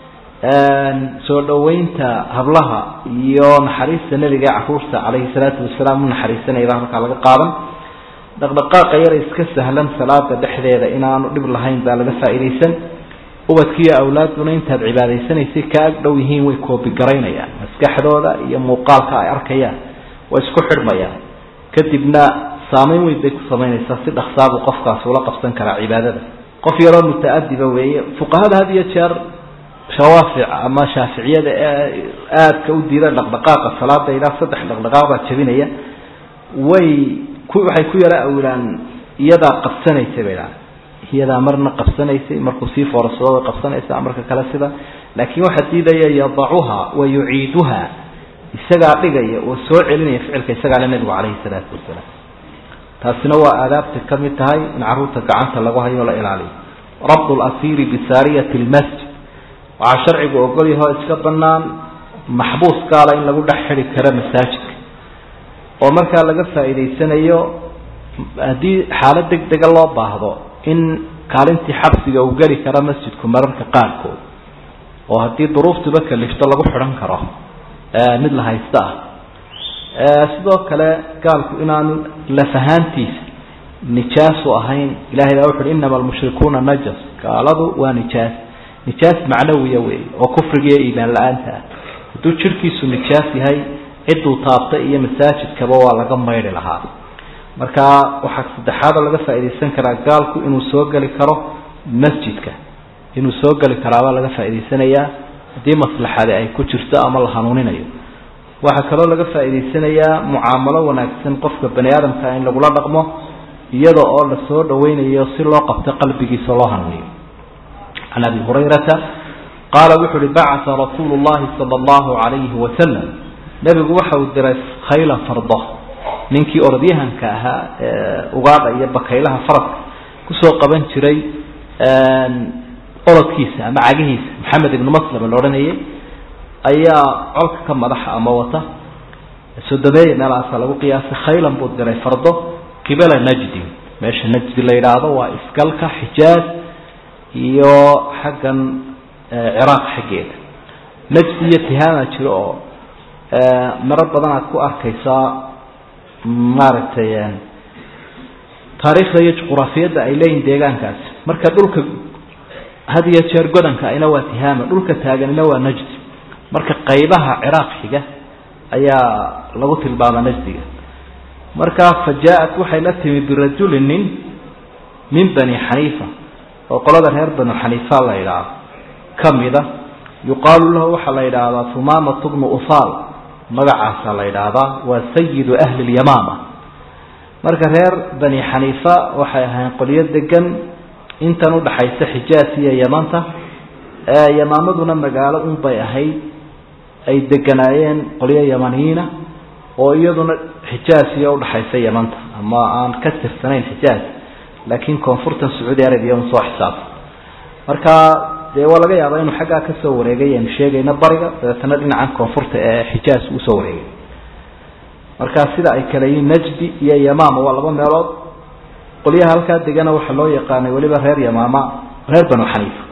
soo dhoweynta hablaha iyo naxariista nebiga ee caruurta calayhi salaatu wasalaam u naxariisanaya baa halkaa laga qaadan dhaqdhaqaaqa yara iska sahlan salaada dhexdeeda inaanu dhib lahayn baa laga faa'iidaysan ubadkiiyo awlaaduna intaad cibaadaysanaysay ka ag dhow yihiin way koobigaraynayaan maskaxdooda iyo muuqaalka ay arkayaan way isku xidhmayaan kadibna saameyn weyn bay ku samaynaysaa si dhaksaabuu qofkaasi ula qabsan karaa cibaadada qof yaroo muta-adiba weeye fuqahada had iyo jeer shawaafic ama shaaficiyada ee aadka u diida dhaqdhaqaaqa salaada ilaa saddex dhaqdhaqaaq baa jabinaya way waxay ku yara awilaan iyadaa qabsanaysay bay dhahan iyadaa marna qabsanaysay markuu sii foorsado way qabsanaysaa marka kale sida laakiin waxaa diidaya yadacuha wa yuciiduha isagaa dhigaya oo soo celinaya ficilka isagaa le nebigu calayhi salaatu wasalaam taasina waa aadaabta ka mid tahay in caruurta gacanta lagu hayo la ilaaliyo rabdu lasiiri bisaariyati lmasjid waxaa sharcigu ogol yahoo iska banaan maxbuus gaala in lagu dhex xidi karo masaajidka oo markaa laga faa'iidaysanayo haddii xaalad deg dega loo baahdo in kaalintii xabsiga uu geli karo masjidku mararka qaarkood oo haddii duruuftuba kalifto lagu xidhan karo mid la haysto ah sidoo kale gaalku inaanu lafahaantiisa nijaasu ahayn ilahay baa wuxu uhi inama almushrikuuna najas gaaladu waa nijaas nijaas macnawiya wey oo kufriga iyo iimaan la-aanta ah hadduu jirhkiisu nijaas yahay cidduu taabtay iyo masaajidkaba waa laga maydhi lahaa marka waxaa saddexaadoo laga faa'iidaysan karaa gaalku inuu soo geli karo masjidka inuu soo geli karaabaa laga faa'idaysanayaa haddii maslaxadi ay ku jirto ama la hanuuninayo waxaa kaloo laga faa'idaysanayaa mucaamalo wanaagsan qofka bani aadamka in lagula dhaqmo iyada oo la soo dhawaynayo si loo qabto qalbigiisa loo hanuuniyo can abi hurayrata qaala wuxu uhi bacaa rasuulu llahi sala allahu calayhi wasalam nebigu waxa uu diray khayla fardo ninkii orodyahanka ahaa ugaadha iyo bakaylaha faraska kusoo qaban jiray orodkiisa ama cagihiisa maxamed ibnu maslama la odhanayay ayaa colka ka madaxa ama wata sodomeeya meelaasa lagu qiyaasay khaylan buu diray fardo qibala najdin meesha najdi la yidhaahdo waa isgalka xijaaz iyo xaggan ciraaq xaggeeda najdi iyo tihaama jiro oo maro badan aad ku arkaysaa maaragtay taariikhda iyo juquraafiyadda ay leeyihin deegaankaasi marka dhulka had iyo jeer godanka ayna waa tihaama dhulka taaganina waa najdi marka qaybaha ciraaq xiga ayaa lagu tilmaama najdiga marka fa jaa-at waxay la timi birajulin nin min bani xaniifa oo qolada reer banu xaniifa la yidhaahdo ka mida yuqaalu lahu waxaa la yidhaahdaa humaamatu bnu ufaal magacaasaa la yidhaahdaa waa sayidu ahli lyamaama marka reer bani xaniifa waxay ahayn qolyo degan intan udhaxaysa xijaas iyo yamanta yamaamaduna magaalo unbay ahayd ay deganaayeen qolyo yamaniyiina oo iyaduna xijaas iyo udhaxaysa yamanta ama aan ka tirsanayn xijaas laakiin koonfurtan sacuudi arabia un soo xisaabta marka dee waa laga yaabaa inuu xaggaa kasoo wareegay aynu sheegayna bariga dabeetana dhinacan koonfurta ee xijaas usoo wareegay marka sida ay kale yihiin najdi iyo yamaama waa laba meelood qolyaha halkaa degana waxaa loo yaqaanay weliba reer yamaama reer banu xaniifa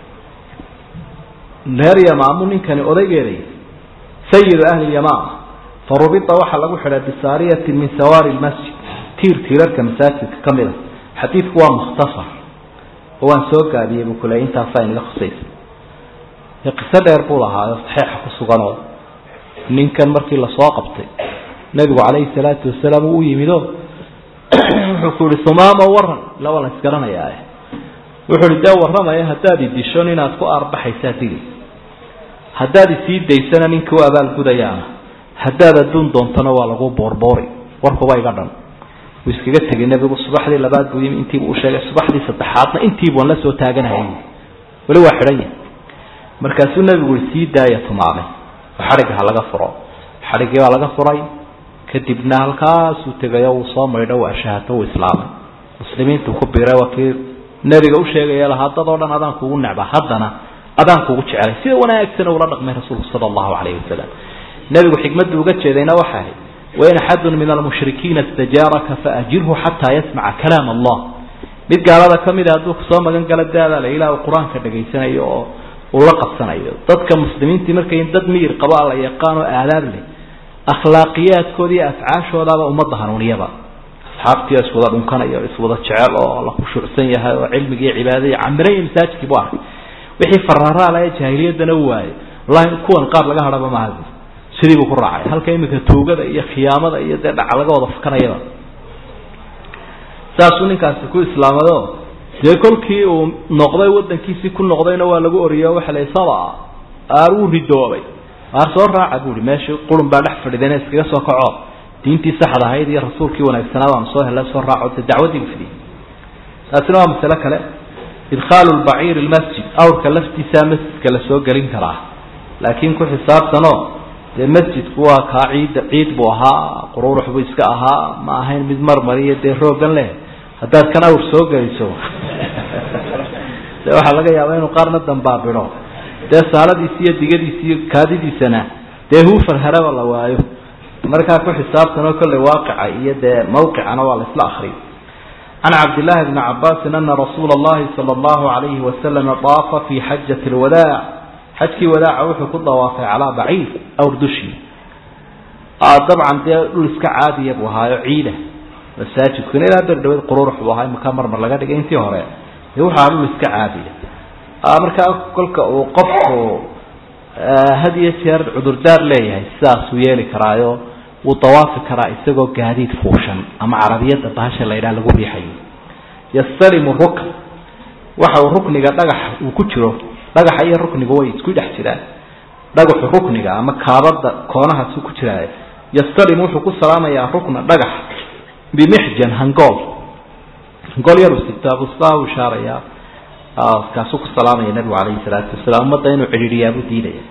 reer yamaamu ninkani odaygeeday sayidu ahli yamaama farubita waxaa lagu xidhay bisaariyatin min sawaari lmasjid tiir tiirarka masaajidka ka mid a xadiidku waa mukhtasar oo waan soo gaabiyey buu kule intaasaa inaga khusaysa qiso dheer buu lahaayo saxiixa ku suganoo ninkan markii lasoo qabtay nebigu calayhi salaatu wasalaam uu u yimido wuxuu ku yihi sumaamo waran ila waa la isgaranayaa wuxuu ihi dee warramaya haddaad idisho inaad ku aarbaxaysaa dili haddaad isii daysana ninka u abaalgudayaana haddaad adduun doontana waa lagu boorboori warkuba iga dhan wuu iskaga tegay nebigu subaxdii labaad buu yimi intiibu u sheegay subaxdii saddexaadna intiibuan la soo taaganayay weli waa xidhan yahay markaasuu nebigu i sii daaya tumaamay oo xadhigga ha laga furo xadhiggii baa laga furay kadibna halkaasuu tegay oo uu soo maydho uu ashahaato uu islaamay muslimiintu ku biiray waa kii nebiga u sheegaya lahaa dad oo dhan adaan kugu necba haddana adaan kugu jecelay sida wanaagsan ula dhaqmay rasuulku sala allahu calayhi wasalam nebigu xikmaddu uga jeedayna waxa ahayd wain axadun min almushrikiina istajaaraka faajirhu xataa yasmaca kalaam allah mid gaalada ka mida hadduu kusoo magan gala daadaala ilaa uu qur-aanka dhegaysanayo oo uu la qabsanayo dadka muslimiintii markay dad miyir qabo alla yaqaan oo aadaab leh akhlaaqiyaadkooda iyo afcaashoodaaba ummadda hanuuniyaba asxaabtii oo iswada dhunkanaya o iswada jecel oo la khushuucsan yahay oo cilmigi iyo cibaadadii camiran iyo masaajidkii bu arkay wixii fararaala ee jaahiliyaddana u waayay wallahi kuwan qaar laga hadhaba maaha sidii buu ku raacay halka iminka tuugada iyo khiyaamada iyo dee dhaca laga wada fakanayaba saasuu ninkaasi ku islaamado dee kolkii uu noqday wadankiisii ku noqdayna waa lagu oriyo waxa la saba aar uu ridoobay aar soo raaca buuhi meeshii qurun baa dhex fadhideen iskaga soo kaco diintii saxda ahayd iyo rasuulkii wanaagsanaa baanu soo hella soo raaco dee dacwadii fidiyey taasina waa masale kale idkhaalu lbaciiri lmasjid awrka laftiisaa masjidka la soo gelin karaa laakiin ku xisaabtanoo dee masjidku waa kaa ciid ciid buu ahaa qururux buu iska ahaa ma ahayn mid marmariyo dee roogan leh haddaad kan awr soo geliso de waxaa laga yaabaa inuu qaarna dambaabido dee saaladiisi iyo digadiisi iyo kaadidiisana dee huufar haraba la waayo markaa ku xisaabtanoo kolley waaqica iyo dee mawqicana waa la isla akriyay can cabdillaahi bni cabaasin ana rasuula allahi sala allahu alayhi wasalama daafa fi xajati lwadaac xajkii wadaaca wuxuu ku dawaafay calaa baciir awr dushii dabcan dee dhul iska caadiya buu ahaayo ciida masaajidkuna ilaa ber dhaweed qururux buu ahaa imakaa marmar laga dhigay intii hore dee wuxu ahaa dhul iska caadiya markaa kolka uu qofku had iyo jeer cudurdaar leeyahay sidaasuu yeeli karaayo wuu dawaafi karaa isagoo gaadiid fuushan ama carabiyadda bahasha la yidhaha lagu riixayo yastalimu rukn waxa uu rukniga dhagax uu ku jiro dhagaxa iyo rukniga way isku dhex jiraan dhagaxu rukniga ama kaabada koonahaasuu ku jiraa yastalim wuxuu ku salaamayaa rukna dhagax bimixjan hangool hangool yaruu sitaa buu sidaa u ishaarayaa kaasuu ku salaamaya nabigu calayhi salaatu wasalaam ummadda inuu cidhiidhiyaabuu diidaya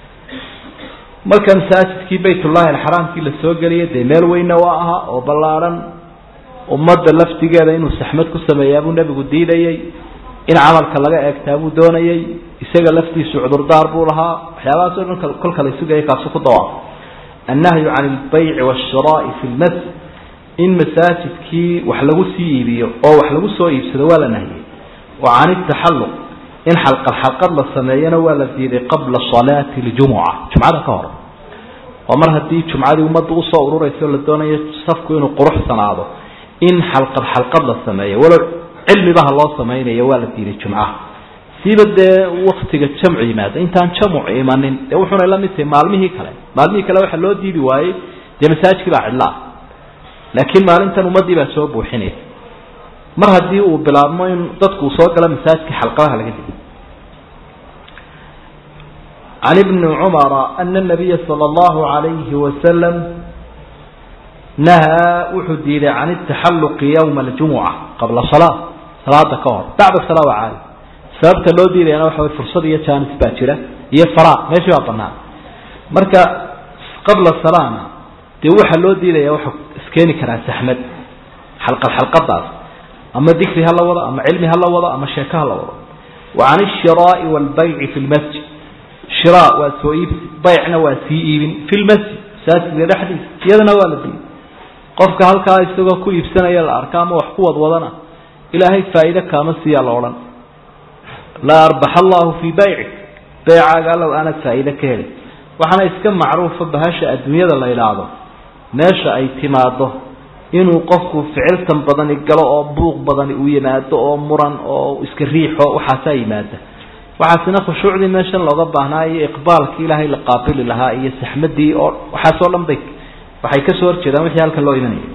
marka masaajidkii baytullahi alxaraamkii la soo geliyay dee meel weyna waa ahaa oo ballaadhan ummadda laftigeeda inuu saxmad ku sameeyaabuu nebigu diidayay in camalka laga eegtaa buu doonayay isaga laftiisu cudurdaar buu lahaa waxyaabahaas o dhan kolka la sugaya kaasu ku dawaafo annahyu can albayci waashiraa'i fi lmasjid in masaajidkii wax lagu sii iibiyo oo wax lagu soo iibsado waa la nahiyey wa can itaxalluq in xalqad xalqad la sameeyana waa la diiday qabla salaati ljumuca jumcada ka hor oo mar haddii jumcadii ummadda usoo ururayso la doonayo safku inuu quruxsanaado in xalqad xalqad la sameeyo walow cilmibaha loo samaynayo waa la diiday jumcaha siiba dee waktiga jamcu yimaada intaan jamuc imanin dee wuxuuna la mid tahay maalmihii kale maalmihii kale waxaa loo diidi waayey dee masaajidkii baa cidla ah laakiin maalintan ummaddii baa soo buuxinaysa mar haddii uu bilaabmo in dadku uu soo galo masaajidkii xalqadaha laga digo can ibni cumara ana nabiya sala allahu alayhi wasalam nahaa wuxuu diiday can itaxalluqi yowma aljumuca qabla salaa salaada ka hor bacda salaa waa caadi sababta loo diidayana waxa way fursad iyo jaanis baa jira iyo faraa meeshii baa banaan marka qabla salaana dee waxaa loo diidaya waxa iskeeni karaa saxmad xalqad xalqadaas ama dikri ha la wado ama cilmi ha la wado ama sheeko ha la wado wa can ishiraa'i waalbayci fi lmasjid shiraa waa soo iibsi baycna waa sii iibin fi lmasjid masaajidka dhexdiisa iyadana waa la diiday qofka halkaa isagoo ku iibsanaya la arka ama wax ku wadwadana ilaahay faa'iide kaama siiyaa la odhan laa arbaxa allahu fii bayci beecaaga allow aanad faa'iide ka helin waxaana iska macruufa bahasha adduunyada la idhaahdo meesha ay timaado inuu qofku ficiltan badani galo oo buuq badani uu yimaado oo muran oo iska riixo waxaasaa yimaada waxaasina khushuucdii meeshan looga baahnaa iyo iqbaalkii ilaahay la qaabili lahaa iyo saxmadii oo waxaasoo dhan bay waxay kasoo horjeedaan wixii halkan loo imanaya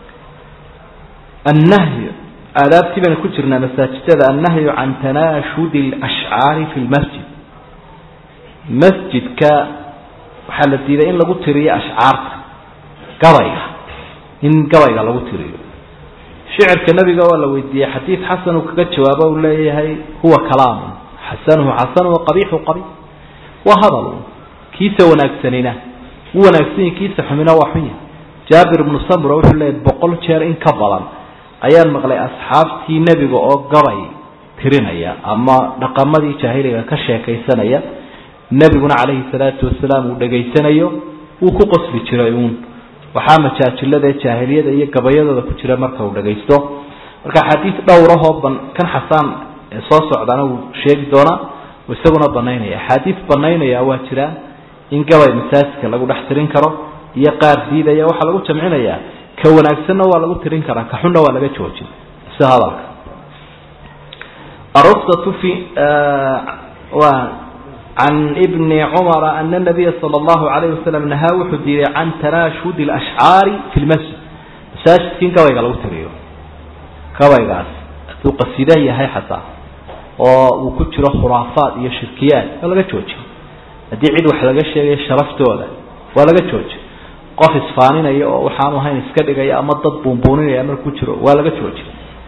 annahyu aadaabtii baynu ku jirnaa masaajidada annahyu can tanaashudi alashcaari fi lmasjid masjidka waxaa la diiday in lagu tiriyo ashcaarta gabayga in gabayga lagu tiriyo shicirka nabiga waa la weydiiyey xadiid xasan uu kaga jawaabo uu leeyahay huwa kalaamun xasanuhu xasanu waqabiixu qabiix waa hadal kiisa wanaagsanina u wanaagsanyi kiisa xumina waa xunya jaabir ibnu samra wuxuu leeyahy boqol jeer in ka badan ayaan maqlay asxaabtii nebiga oo gabay tirinaya ama dhaqamadii jaahiliga ka sheekaysanaya nebiguna calayhi salaatu wasalaam uu dhegaysanayo wuu ku qosli jiray uun waxaa majaajilada ee jaahiliyada iyo gabayadooda ku jira marka uu dhagaysto marka xadiid dhowrahoo ban kan xasaan ee soo socdana wuu sheegi doonaa isaguna banaynaya axaadiis banaynaya waa jiraa in gabay masaajidka lagu dhex tirin karo iyo qaar diidaya waxaa lagu jamcinayaa ka wanaagsanna waa lagu tirin karaa ka xunna waa laga joojin si hadalka arusatu fi waa can ibni cumara ana nabiya sala allahu calayh wasalam nahaa wuxuu diiday can tanaashudi alashcaari fi lmasjid masaajidka in gabayga lagu tiriyo gabaygaas hadduu qasiida yahay xataa oo uu ku jiro khuraafaad iyo shirkiyaad waa laga jooji haddii cid wax laga sheegayo sharaftooda waa laga jooji qof isfaaninaya oo waxaanu ahayn iska dhigaya ama dad buunbuuninaya markuu jiro waa laga jooji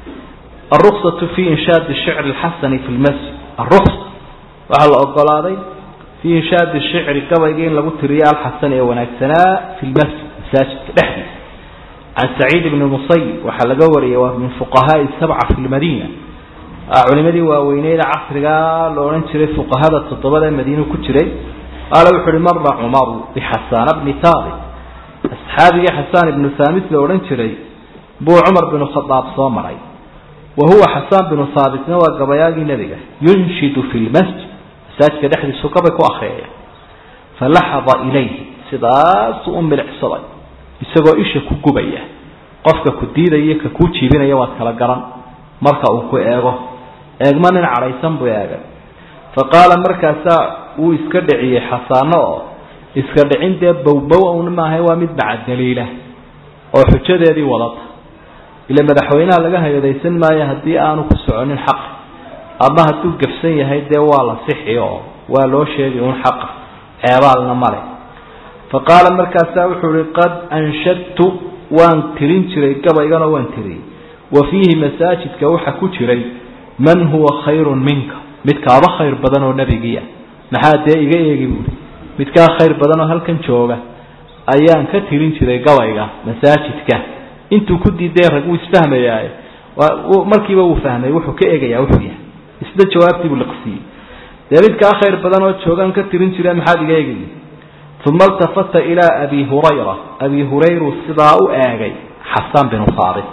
aruksatu fi inshaadi shicri alxasani fi lmasjid aruksa waxaa la ogolaaday fii inshaadi shicri gabayga in lagu tiriyo alxasan ee wanaagsanaa fi lmasjid masaajidka dhexdiisa can saciid ibni musayib waxaa laga wariyay waa min fuqahaai sabca fi lmadiina culimadii waaweyneeda casrigaa la odhan jiray fuqahada toddobada ee madiinu ku jiray qaala wuxu uhi mara cumaru bixasaana bni haabit asxaabigii xasaan ibnu haabit la odhan jiray buu cumar binu khadaab soo maray wa huwa xasaan binu haabitna waa gabayaagii nebiga yunshidu fi lmasjid masaajidka dhexdiisu gabay ku akriyaya falaxada ilayhi sidaasuu u milicsaday isagoo isha ku gubaya qofka ku diidaya ka kuu jiibinaya waad kala garan marka uu ku eego eegma nin cadhaysan buu eegay fa qaala markaasaa wuu iska dhiciyey xasaano oo iska dhicin dee bowbow un maahay waa mid macadaliila oo xujadeedii wadata ila madaxweynaha laga hayadaysan maayo haddii aanu ku soconin xaq ama hadduu gafsan yahay dee waa la sixi oo waa loo sheegi un xaqa ceebaalna male fa qaala markaasaa wuxuu ihi qad anshadtu waan tirin jiray gabayganoo waan tiriyey wa fiihi masaajidka waxaa ku jiray man huwa khayrun minka mid kaaba khayr badan oo nebigiia maxaa dee iga eegi buuri mid kaa khayr badan oo halkan jooga ayaan ka tirin jiray gabayga masaajidka intuu ku diiday rag wuu isfahmayaaye markiiba wuu fahmay wuxuu ka eegayaa wuxuu yahay isla jawaabtii buu liqsiiyey dee mid kaa khayr badan oo joogaan ka tirin jire maxaad iga eegi uma iltafata ilaa abi hurayra abi hurayru sidaa u eegay xasaan binu haabit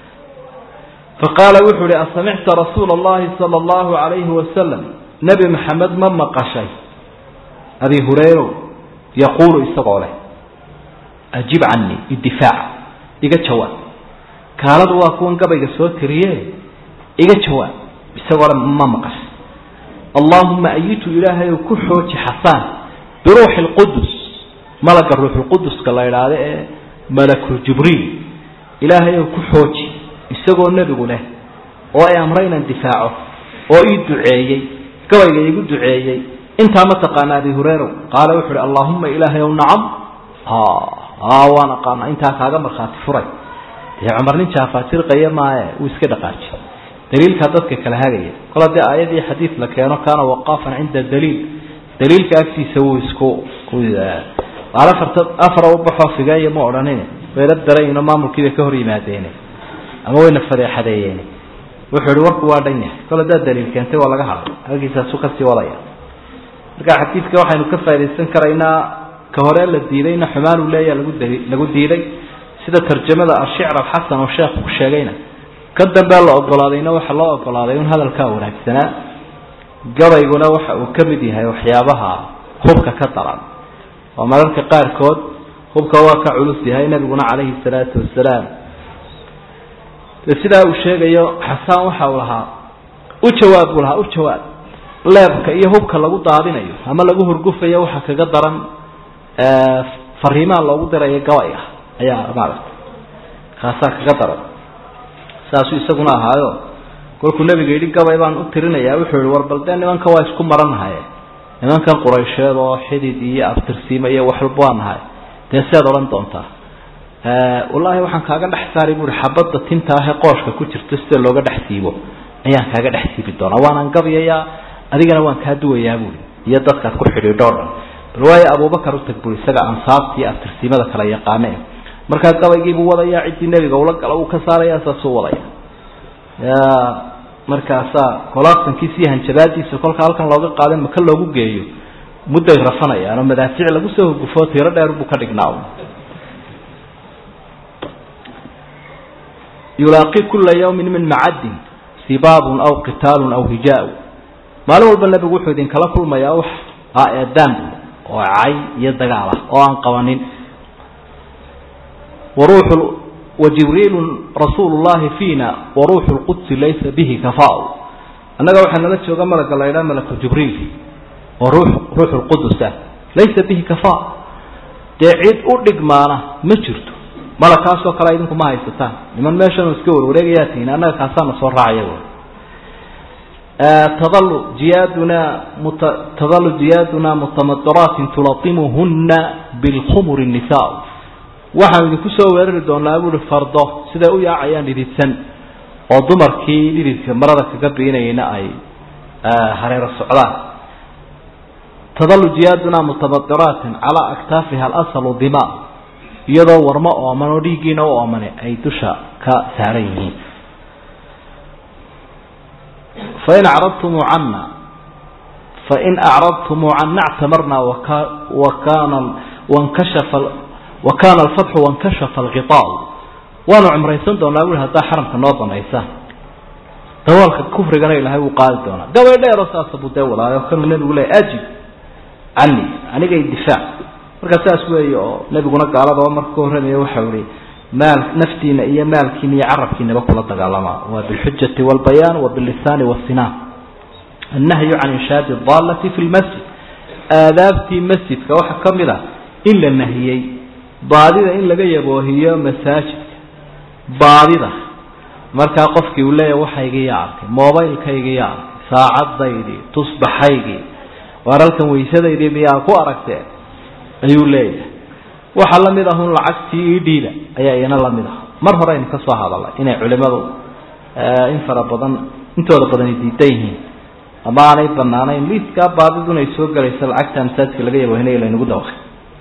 faqaala wuxuu uhi asamicta rasuula allahi sala allahu calayhi wasalam nebi maxamed ma maqashay abi hurayrow yaquulu isagoo leh ajib canii idifaac iga jawaab kaaladu waa kuwan gabayga soo tiriye iga jawaab isagoo le ma maqashay allaahuma ayitu ilaahayow ku xooji xasaan biruuxi lqudus malaga ruuxulquduska la idhaahdo ee malaku jibriil ilaahayow ku xooji isagoo nebigu leh oo ay amray inaan difaaco oo ii duceeyey gabayga iigu duceeyey intaa ma taqaana abi hureyra qaala wuxu uhi allaahuma ilaahay ow nacam waan aqaana intaa kaaga markhaati furay dee cumar nin jaafaajirqaya maaye wuu iska dhaqaaji daliilkaa dadka kala hagaya kol haddii aayadii xadiid la keeno kaana waqaafan cinda daliil daliilka agtiisa wuu isku qaal afarta afar u baxoo figeeya ma odhanin wayla darayno maamulkiibay ka hor yimaadeene ama wayna fadeexadeeyeen wuxuu ihi warku waa dhan yahay kol haddaad daliil keentay waa laga hadlay halkiisaasu kasii wadaya marka xadiidka waxaynu ka faa'idaysan karaynaa ka hore la diidayna xumaan uu leeya lagu d lagu diiday sida tarjamada ashicr alxasan oo sheekhu ku sheegayna ka dambea la ogolaadayna waxa loo ogolaaday un hadalkaa wanaagsanaa gabayguna waxa uu ka mid yahay waxyaabaha hubka ka daran oo mararka qaarkood hubka waa ka culus yahay nabiguna calayhi salaatu wasalaam de sidaa uu sheegayo xasaan waxa uu lahaa u jawaab buu lahaa u jawaab leebka iyo hubka lagu daadinayo ama lagu hurgufayo waxa kaga daran fariimaha loogu dirayo gabayga ayaa maaragtay kaasaa kaga daran saasuu isaguna ahaayo kolkuu nabiga yidhi gabay baan u tirinayaa wuxuu yihi war bal dee nimanka waa isku maranahaye nimankan quraysheed oo xidid iyo abtirsiimo iyo waxwalba waa nahay dee siaad odhan doontaa wallaahi waxaan kaaga dhex saari buui xabadda tinta ahee qooshka ku jirto sida looga dhex siibo ayaan kaaga dhex siibi doonaa waanaan gabayayaa adigana waan kaa duwayaa buui iyo dadkaad ku xidhiidho o dhan bal waayo abubakar utag bui isaga ansaabta iyo abtirsiimada kala yaqaane markaa gabaygiibuu wadayaa ciddii nebiga ula gala uu ka saaraya saasuu wadaya markaasaa kolaabtankiisa iyo hanjabaadiisa kolka halkan looga qaada maka loogu geeyo mudday rafanayaan oo madaafiic lagu soo hurgufo tiro dheer buu ka dhignaa yulaaqi kula yawmin min macadin sibaabun aw qitaalun aw hijaa maalin walba nebigu wuxuu idinkala kulmayaa wax eedaan oo cay iyo dagaal ah oo aan qabanin waruuxu wajibriilu rasuulu llahi fiina waruuxu lqudsi laysa bihi kafa annaga waxaa nala jooga malaga la ydhaha malaku jibriil oo ruux ruuxu lqudusa laysa bihi kafa dee cid u dhigmaana ma jirto malakaasoo kale idinku ma haysataan niman meeshan iska warwareegayaa tihiin annaga kaasaana soo raacaya tadalu jiyaaduna muta tadalu jiyaaduna mutamadiratin tulatimuhuna bilkhumuri nisa waxaan idinku soo weerari doonaa buuhi fardo siday u yaacayaan dhididsan oo dumarkii dhididka marada kaga biinayna ay hareero socdaan tadalu jiyaaduna mutamadiratin calaa aktaafiha alasalu dima iyadoo warmo ooman oo dhiiggiina u oomane ay dusha ka saaran yihiin fain acradtumuu cana fain acradtumuu cana actamarnaa waka wakana wankashafa wa kaana alfatxu wankashafa alqiaacu waanu cumraysan doonaa bui haddaa xaramka noo banaysaan dawaalka kufrigana ilaahay wuu qaadi doonaa gabay dheero saasa buu dee wadaayo kanuu nebigu leey ajib cani anigay difaac markaa saas weeye oo nebiguna gaalada oo marka ka horramaya waxau ihi maal naftiina iyo maalkiina iyo carabkiinaba kula dagaalamaa waa bilxujati walbayaan wa billisaani wasinaan annahyu can inshaadi daalati fi lmasjid aadaabtii masjidka waxaa ka mid a in la nahiyey baadida in laga yaboohiyo masaajidka baadida markaa qofkii uu leeyahy waxaygiiya arkay mobaylkaygiiya arkay saacadaydii tusbaxaygii waar halkan waysadaydii miyaa ku aragtee ayuu leeyahay waxaa la mid ahun lacagtii idhiida ayaa iyana la mid ah mar hore aynu ka soo hadalnay inay culimadu in fara badan intooda badani diidan yihiin ama aanay banaanayn liiskaa baadiduna ay soo gelayso lacagta masaajidka laga yaboohinaya laynagu dawaqay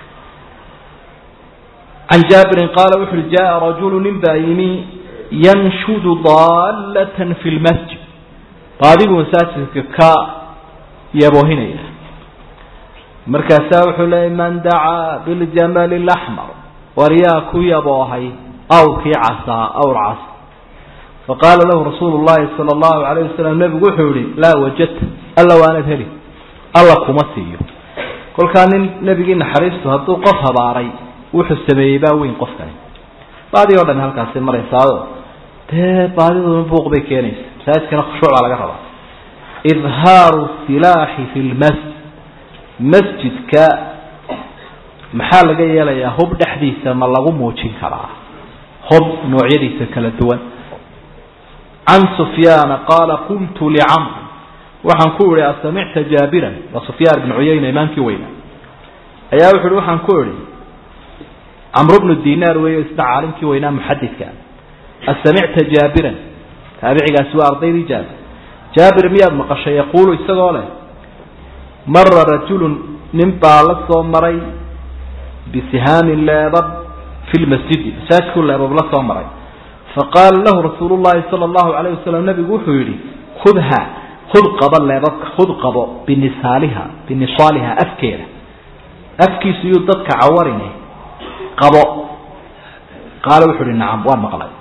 can jaabirin qaala wuxu uhi jaa rajulu nin baa yimi yanshudu daallatan fi lmasjid baadigu masaajidka ka yaboohinaya markaasaa wuxuu leeyay man dacaa biljamali laxmar war yaa ku yaboohay awrkii casaa awr cas faqaala lahu rasuulu llahi sala allahu alayh wasalam nebigu wuxuu yihi laa wajadta alla waanad heli alla kuma siiyo kolkaa nin nebigii naxariistu hadduu qof habaaray wuxuu sameeyey baa weyn qofkani baadii o dhan halkaasi maraysaao dee baadiduna buuq bay keenaysa masaajidkana khushuuc baa laga rabaa idhaaru silaaxi fi lmasjid masjidka maxaa laga yeelayaa hub dhexdiisa ma lagu muujin karaa hub noocyadiisa kala duwan can sufyaana qaala qultu licamr waxaan ku ihi asamicta jaabiran waa sufyaan ibnu cuyayna imaamkii weynaa ayaa wuxu uhi waxaan ku idhi camr bnu dinaar weeyo isna caalimkii weynaa muxadidka asamicta jaabiran taabicigaasi waa ardaydii jaabir jaabir miyaad maqashay yaquulu isagoo leh mara rajulun nin baa la soo maray bisihaamin leebab fi lmasjidi masaajidkuu leebab la soo maray faqaala lahu rasuulu llahi sala allahu alayh wasalam nabigu wuxuu yidhi khudha hud qabo leebabka hud qabo binisaaliha binisaaliha afkeeda afkiisu yuu dadka cawarine qabo qaala wuxuu uhi nacam waan maqlay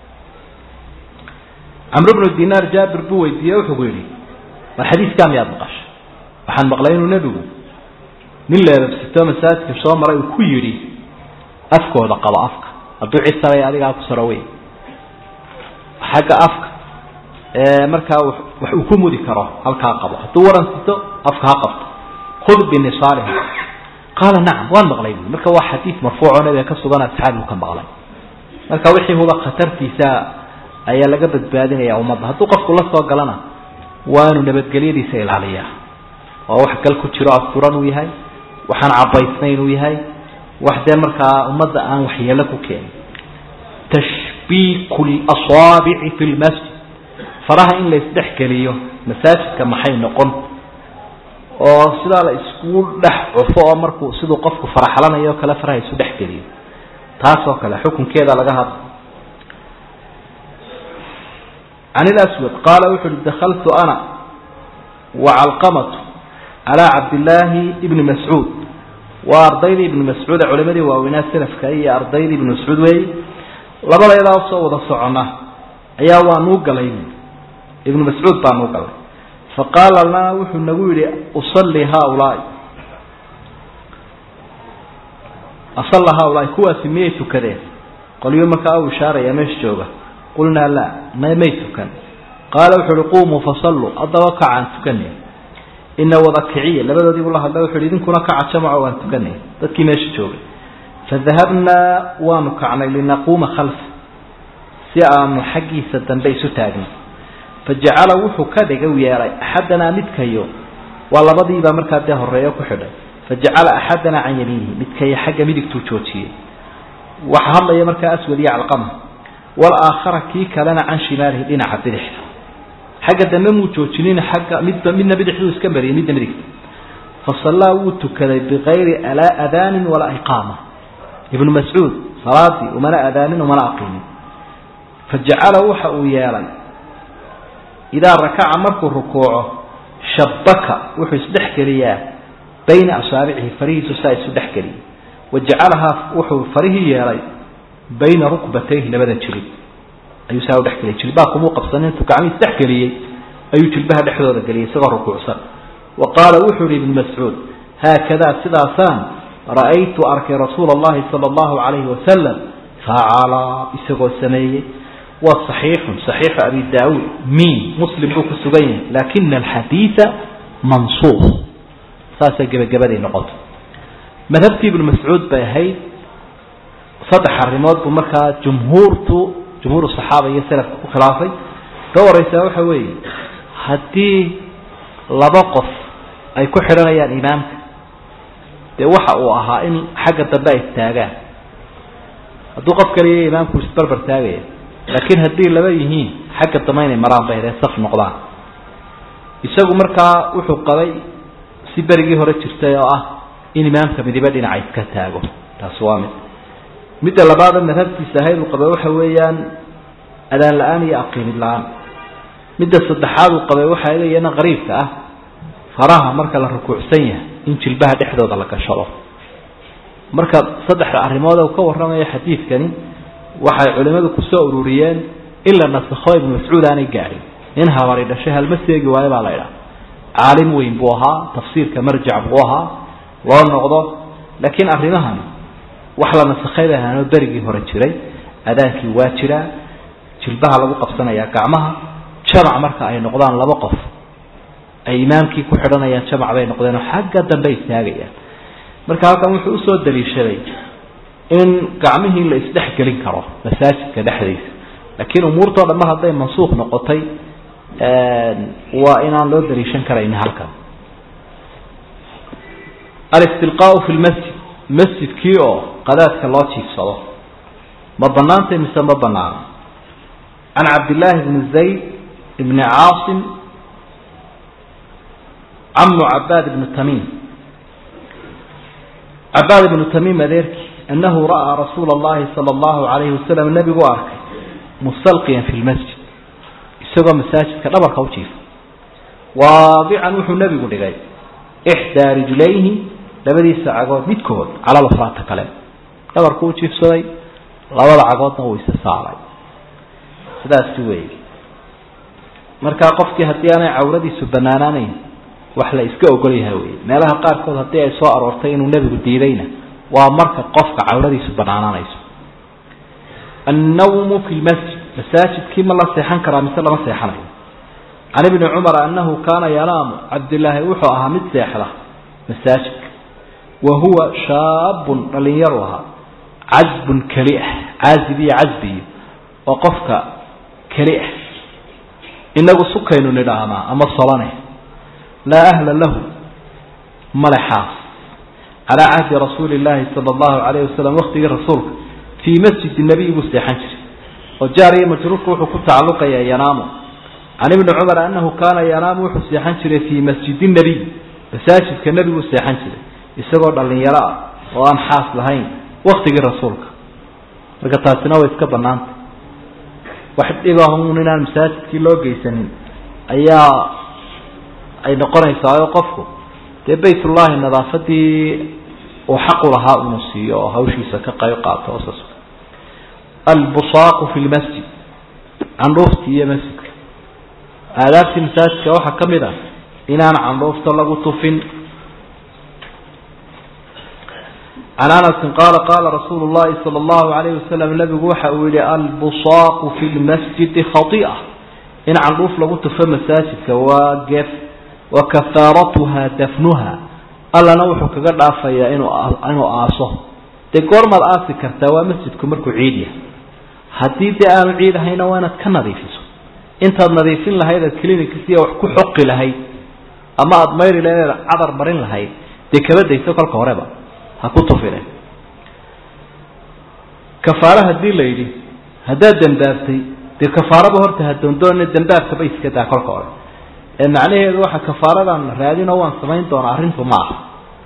camr bnu dinaar jaabir buu weydiiye wuxuu ku yidhi war xadiiskaa miyaad maqashay waxaan maqlay inuu nebigu nin leebabsito masaajidka soo maray uu ku yidhi afkooda qabo afka hadduu cid saray adigaa ku saro wey xagga afka markaa wax uu ku mudi karo halkaa qabo hadduu waran sito afka ha qabto khud binisaaliha qaala nacam waan maqlay bu marka waa xadiid marfuucoo nabiga ka sugan asxaabigu ka maqlay marka wixii huba khatartiisa ayaa laga badbaadinaya ummadda hadduu qofku la soo galana waa inuu nabadgelyadiisa ilaaliyaa oo wax gal ku jiro asturan uu yahay waxaan cabaysnayn uu yahay wax dee markaa ummadda aan waxyeelo ku keenin tashbiiku lasaabici fi lmasjid faraha in la isdhex geliyo masaajidka maxay noqon oo sidaa la isku dhex cufo oo markuu siduu qofku faraxlanayo o kale faraha isu dhex geliyo taas oo kale xukunkeeda laga hadla can ilaswad qaala wuxu uhi dakaltu ana wacalqamatu calaa cabdillaahi ibni mascuud waa ardaydii ibni mascuud ee culimadii waaweynaa salafka iyo ardaydii ibni mascuud weey labadayadaa soo wada socona ayaa waa nuu galay ibnu mascuud baa nuu galay faqaala lana wuxuu nagu yidhi usalli haaulaai asalla haaulaai kuwaasi miyay tukadeen qolyo markaa u ishaaraya meesha jooga qulnaa laa may may tukan qaala wuxu uhi qumuu fasalluu haddaba kacaan tukanay ina wadakiciya labadoodii buu la hadlay wuxu uhi idinkuna kaca jamaco waan tukanay dadkii meesha joogay fadahabnaa waanu kacnay linaquuma khalfa si aanu xaggiisa dambe isu taagno fajacala wuxuu ka dhiga u yeelay axadanaa midkayo waa labadiibaa markaa dee horeeyo ku xidhay fajacala axadanaa can yamiinihi midkayo xagga midigtuu joojiyey waxa hadlaya markaa aswad iyo calqama walaakhara kii kalena can shimaalihi dhinaca bidixda xagga dambe muu joojinin xagga midba midna bidixduu iska mariyay midna midigta fasallaa wuu tukaday bikayri adaanin walaa iqaama ibnu mascuud salaadii umana adaanin umana aqiimin fajacala waxa uu yeelay idaa rakaca markuu rukuuco shabaka wuxuu isdhex geliyaa bayna asaabicihi farihiisu saa isu dhex geliyay wa jacalahaa wuxuu farihii yeelay bayna rukbatayhi labada jilib ayuu saa udhex geliyay jilbaha kumuu qabsanin intuu gacmihii isdhex geliyey ayuu jilbaha dhexdooda geliyay isagoo rukuucsan wa qaala wuxuu yihi ibnu mascuud haakadaa sidaasaan ra'aytu arkay rasuula allahi sala allahu calayhi wasalam facala isagoo sameeyey waa صaxiixun صaxiixu abi daauud min muslim buu ku sugan yahay lakina alxadiida mansuuq saasay gebagabaday noqoto madhabtii ibnu mascuud bay ahayd saddex arrimood buu markaa jumhuurtu jumhuur صaxaaba iyo salafka ku khilaafay ka wareysaa waxa weeye haddii laba qof ay ku xidhanayaan imaamka dee waxa uu ahaa in xagga dambe ay istaagaan hadduu qof kaliya imaamku isbarbar taagaya laakiin haddii laba yihiin xagga dambe inay maraan bay hadee saf noqdaan isagu markaa wuxuu qabay si berigii hore jirtay oo ah in imaamka midibe dhinaca iska taago taasi waa mid midda labaada madhabtiisa ahayd uu qabay waxa weeyaan adaan la-aan iyo aqiimid la-aan midda saddexaad uu qabay waxaa iyana qariibka ah faraha marka la rukuucsan yahay in jilbaha dhexdooda la gashado marka saddexda arrimood uu ka warramayo xadiidkani waxay culimadu kusoo ururiyeen in la nasakho ibnu mascuud aanay gaadhin nin habari dhashay halma seegi waayo baa la idhaha caalim weyn buu ahaa tafsiirka marjac buu ahaa loo noqdo laakiin arrimahan wax la nasakhay bay ahaanoo berigii hore jiray adaankii waa jiraa jilbaha lagu qabsanayaa gacmaha jamac marka ay noqdaan laba qof ay imaamkii ku xidhanayaan jamac bay noqdeenoo xagga dambe istaagayaan marka halkan wuxuu usoo daliishaday in gacmihii la isdhex gelin karo masaajidka dhexdiisa laakiin umuurtao dhan mar hadday mansuuq noqotay waa inaan loo daliishan karayni halkan alistilqaau fi lmasjid masjidkii oo qadaadka loo jiifsado ma banaantay mise ma banaano can cabdillaahi bni zayd bni caasim camu cabaad ibni tamiim cabaad ibnu tamiim adeerkii annahu ra'aa rasuula allahi sala allahu calayhi wasalam nebigu arkay mustalqiyan fi lmasjid isagoo masaajidka dhabarka u jiifa waadican wuxuu nebigu dhigay ixdaa rijlayhi labadiisa cagood midkood cala lafraata kale dhabarku u jiifsaday labada cagoodna uu isa saaray sidaasi weeye markaa qofkii haddii aanay cawradiisu banaanaanayn wax la iska ogol yahay wey meelaha qaarkood haddii ay soo aroortay inuu nebigu diidayna waa marka qofka cawradiisu banaanaanayso annawmu fi lmasjid masaajidkii ma la seexan karaa mise lama seexanayo can ibni cumar annahu kaana yanaamu cabdilaahi wuxuu ahaa mid seexda masaajidka wa huwa shaabun dhalinyaru ahaa casbun keli ah caazib iyo casbiyo oo qofka keli ah inagu sukaynu nidhaahnaa ama solane laa ahla lahu male xaas calaa cahdi rasuuli illaahi sala allahu calayhi wasalam waktigii rasuulka fii masjidi nebiy buu seexan jiray oo jaar iyo majruurku wuxuu ku tacalluqayaa yanaamu can ibni cumar annahu kaana yanaamu wuxuu seexan jiray fii masjidi nebiy masaajidka nebiguu seexan jiray isagoo dhallinyaro ah oo aan xaas lahayn waktigii rasuulka marka taasina way iska bannaantay wax dhibahun inaan masaajidkii loo geysanin ayaa ay noqonaysaa oo qofku dee baytullahi nadaafadii uu xaqu lahaa inuu siiyo oo hawshiisa ka qayb qaato oo saas albusaaqu fi lmasjid candhuuftii iyo masjidka aadaabtii masaajidka waxaa ka mid ah inaan candhuufta lagu tufin can anasin qaala qaala rasuulu llahi sala allahu alayhi wasalam nabigu waxa uu yihi albusaaqu fi lmasjidi khai'a in candhuuf lagu tufo masaajidka waa gef wa kafaaratuha dafnuha allana wuxuu kaga dhaafayaa inuu inuu aaso dee goormaad aasi kartaa waa masjidku markuu ciid yahay haddii dee aanu ciid ahayna waa inaad ka nadiifiso intaad nadiifin lahayd aad clinicsiya wax ku xoqi lahayd ama aada mayri lahayd aad cadar marin lahayd dee kaba dayso kolka horeba ha ku tufine kafaaro haddii la yidhi haddaad dembaabtay dee kafaaraba horta ha doondoona dembaabkaba iska daa kolka hore ee macnaheedu waxa kafaaradan raadinoo waan samayn doonaa arrintu ma aha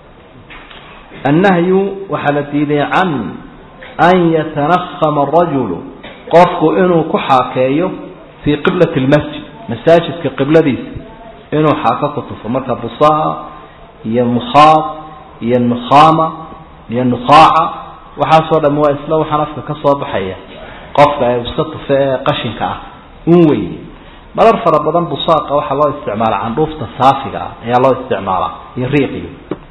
annahyu waxaa la diiday can an yatanahama arajulu qofku inuu ku xaakeeyo fii qiblati lmasjid masaajidka qibladiisa inuu xaako ku tufo marka busaa iyo mukhaad iyo nukhaama iyo nukhaaca waxaasoo dham waa isla waxaan afka ka soo baxaya qofka ee iska tufe ee qashinka ah un wey marar fara badan busaaqa waxaa loo isticmaala candhuufta saafiga ah ayaa loo isticmaalaa iyo riiqiyo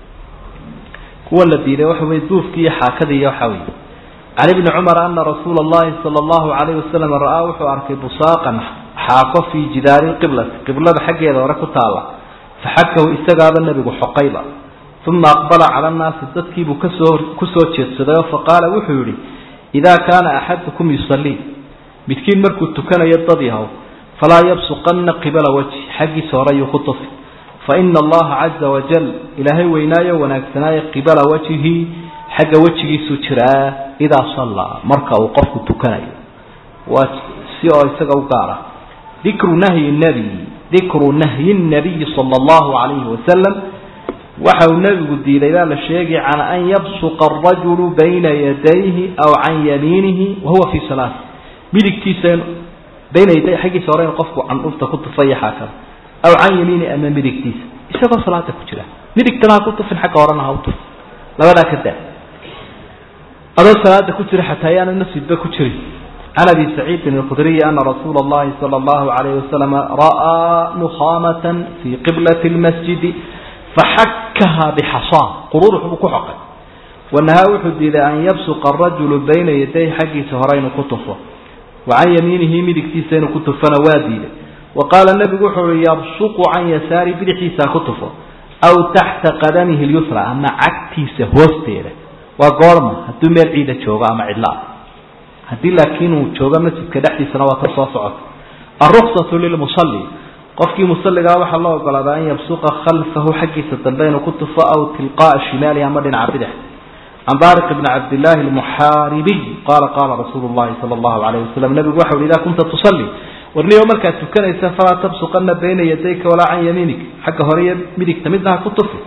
kuwa la diiday waxa wey duufki iyo xaakadii iyo waxa wey can ibni cumar ana rasuula allahi sala allahu calayhi wasalam ra-aa wuxuu arkay busaaqan xaako fii jidaari lqiblati qiblada xaggeeda hore ku taalla faxakahu isagaaba nebigu xoqayba uma aqbala cala annaasi dadkiibuu kasoo kusoo jeedsaday oo faqaala wuxuu yihi idaa kaana axadukum yusallii midkiin markuu tukanayo dad yahow falaa yabsuqanna qibala wajhi xaggiisa hore yuu ku tufi faina allaha caza wajal ilaahay weynaayo wanaagsanaayo qibala wajhihi xagga wejigiisuu jiraa idaa sallaa marka uu qofku tukanayo waa si oo isaga u gaara dikru nahyi nabiy dikru nahyi nabiyi sala allahu calayhi wasalam waxa uu nebigu diiday baa la sheegay can an yabsuqa arajulu bayna yadayhi aw can yamiinihi wahuwa fii salaati midigtiisa bayna yaday xaggiisa hore in qofku candhufta ku tufaya xaakada aw can yamiini ama midigtiisa isagoo salaada ku jira midigtana ha ku tufin xagga horena ha u tuf labadaa ka daa adoo salaada ku jira xataa ayaana masjidba ku jirin can abi saciidin alkhudriyi ana rasuula allahi sala allahu alayhi wasalam ra'aa nukhaamatan fii qiblati lmasjidi faxakaha bixasaa quruurux buu ku xoqay wanahaa wuxuu diiday an yabsuqa arajulu bayna yaday xaggiisa hore inuu ku tufo wa can yamiinihi midigtiisa inuu ku tufona waa diiday wa qaala nebigu wuxuu uhi yabsuqu can yasaari bidixiisa ku tufo aw taxta qadamihi lyusra ama cagtiisa hoosteeda waa goorma hadduu meel ciida joogo ama cidlaa haddii laakiin uu joogo masjidka dhexdiisana waa ka soo socota alruksatu lilmusalli qofkii musaligaa waxaa loo ogolaadaa an yabsuqa khalfahu xaggiisa dambe inuu ku tufo aw tilqaaa shimaalihi ama dhinaca bidix can baariq bni cabdillaahi almuxaaribiy qaala qaala rasuulu llahi sala allahu alayh wasalam nabigu waxau hi idaa kunta tusalli warniyo markaad tukanaysa falaa tabsuqana bayna yadayka walaa can yamiinik xagga hore iyo midigta midna ha ku tufi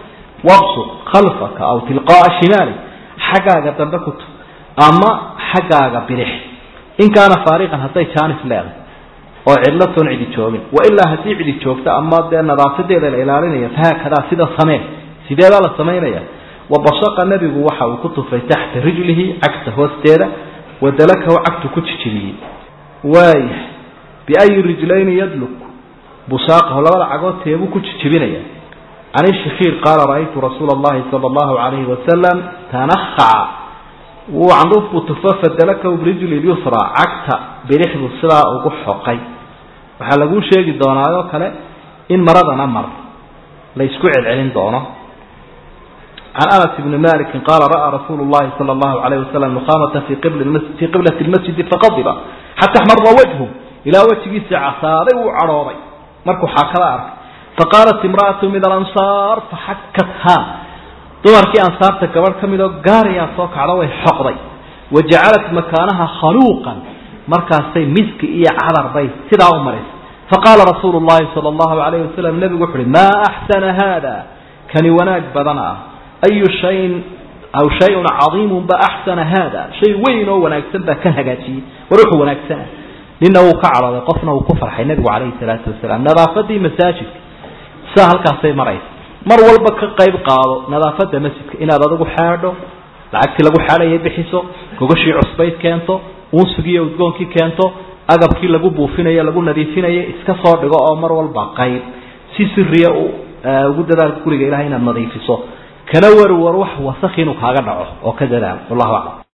wabsuq khalfaka aw tilqaaa shimaali xaggaaga dambe ku tug ama xaggaaga bidix in kaana faariqan hadday jaanis leedahay oo cidlo toon cidi joogin wailaa haddii cidi joogto ama dee nadaafadeeda la ilaalinaya fahaakadaa sida samee sideedaa la samaynaya wabashaqa nebigu waxa uu ku tufay taxta rijlihi cagta hoosteeda wadalakahu cagtu ku jijibiyey waaya biayi rijlayni yadluk busaaqahu labada cagood teebuu ku jijibinaya can ishakiir qaala ra'aytu rasuula allahi sala allahu calayhi wasalam tanakhaca wuu candhuuf buu tufo fadalakahu birijli lyusra cagta bidixdu sidaa ugu xoqay waxaa laguu sheegi doonaayoo kale in maradana mar la ysku celcelin doono can anas bni maliki qaala ra'aa rasuulu llahi sala allahu alayh wasalam nuqaamata fii fii qiblati lmasjidi faqadiba xata axmara wajhu ilaa wejigiisa casaaday wuu cadhooday markuu xaakada arkay faqaalat imra'atu min alansaar faxakatha dumarkii ansaarta gabadh ka midoo gaarayaa soo kacda way xoqday wa jacalat makaanaha khaluuqan markaasay miski iyo cadar bay sidaa u maraysay faqaala rasuulu llahi sala allahu alayh wasalam nebigu wuxu uhi maa axsana haada kani wanaag badan ah ayu shayin aw shayun cadiimun ba axsana haada shay weyn oo wanaagsan baa kan hagaajiyey war wuxuu wanaagsana nina wuu ka cadhooday qofna wuu ku farxay nebigu calayhi salaatu wasalaam nadaafadii masaajidka sidaa halkaasay maraysa mar walba ka qayb qaado nadaafada masjidka inaad adigu xaadho lacagtii lagu xaadhayay bixiso gogashii cusbayd keento unsigiiyo udgoonkii keento agabkii lagu buufinayo lagu nadiifinayo iska soo dhigo oo mar walba qayb si siriya ugu dadaal guriga ilahay inaad nadiifiso kana warwar wax wasakh inuu kaaga dhaco oo ka dadaal wallahu aclam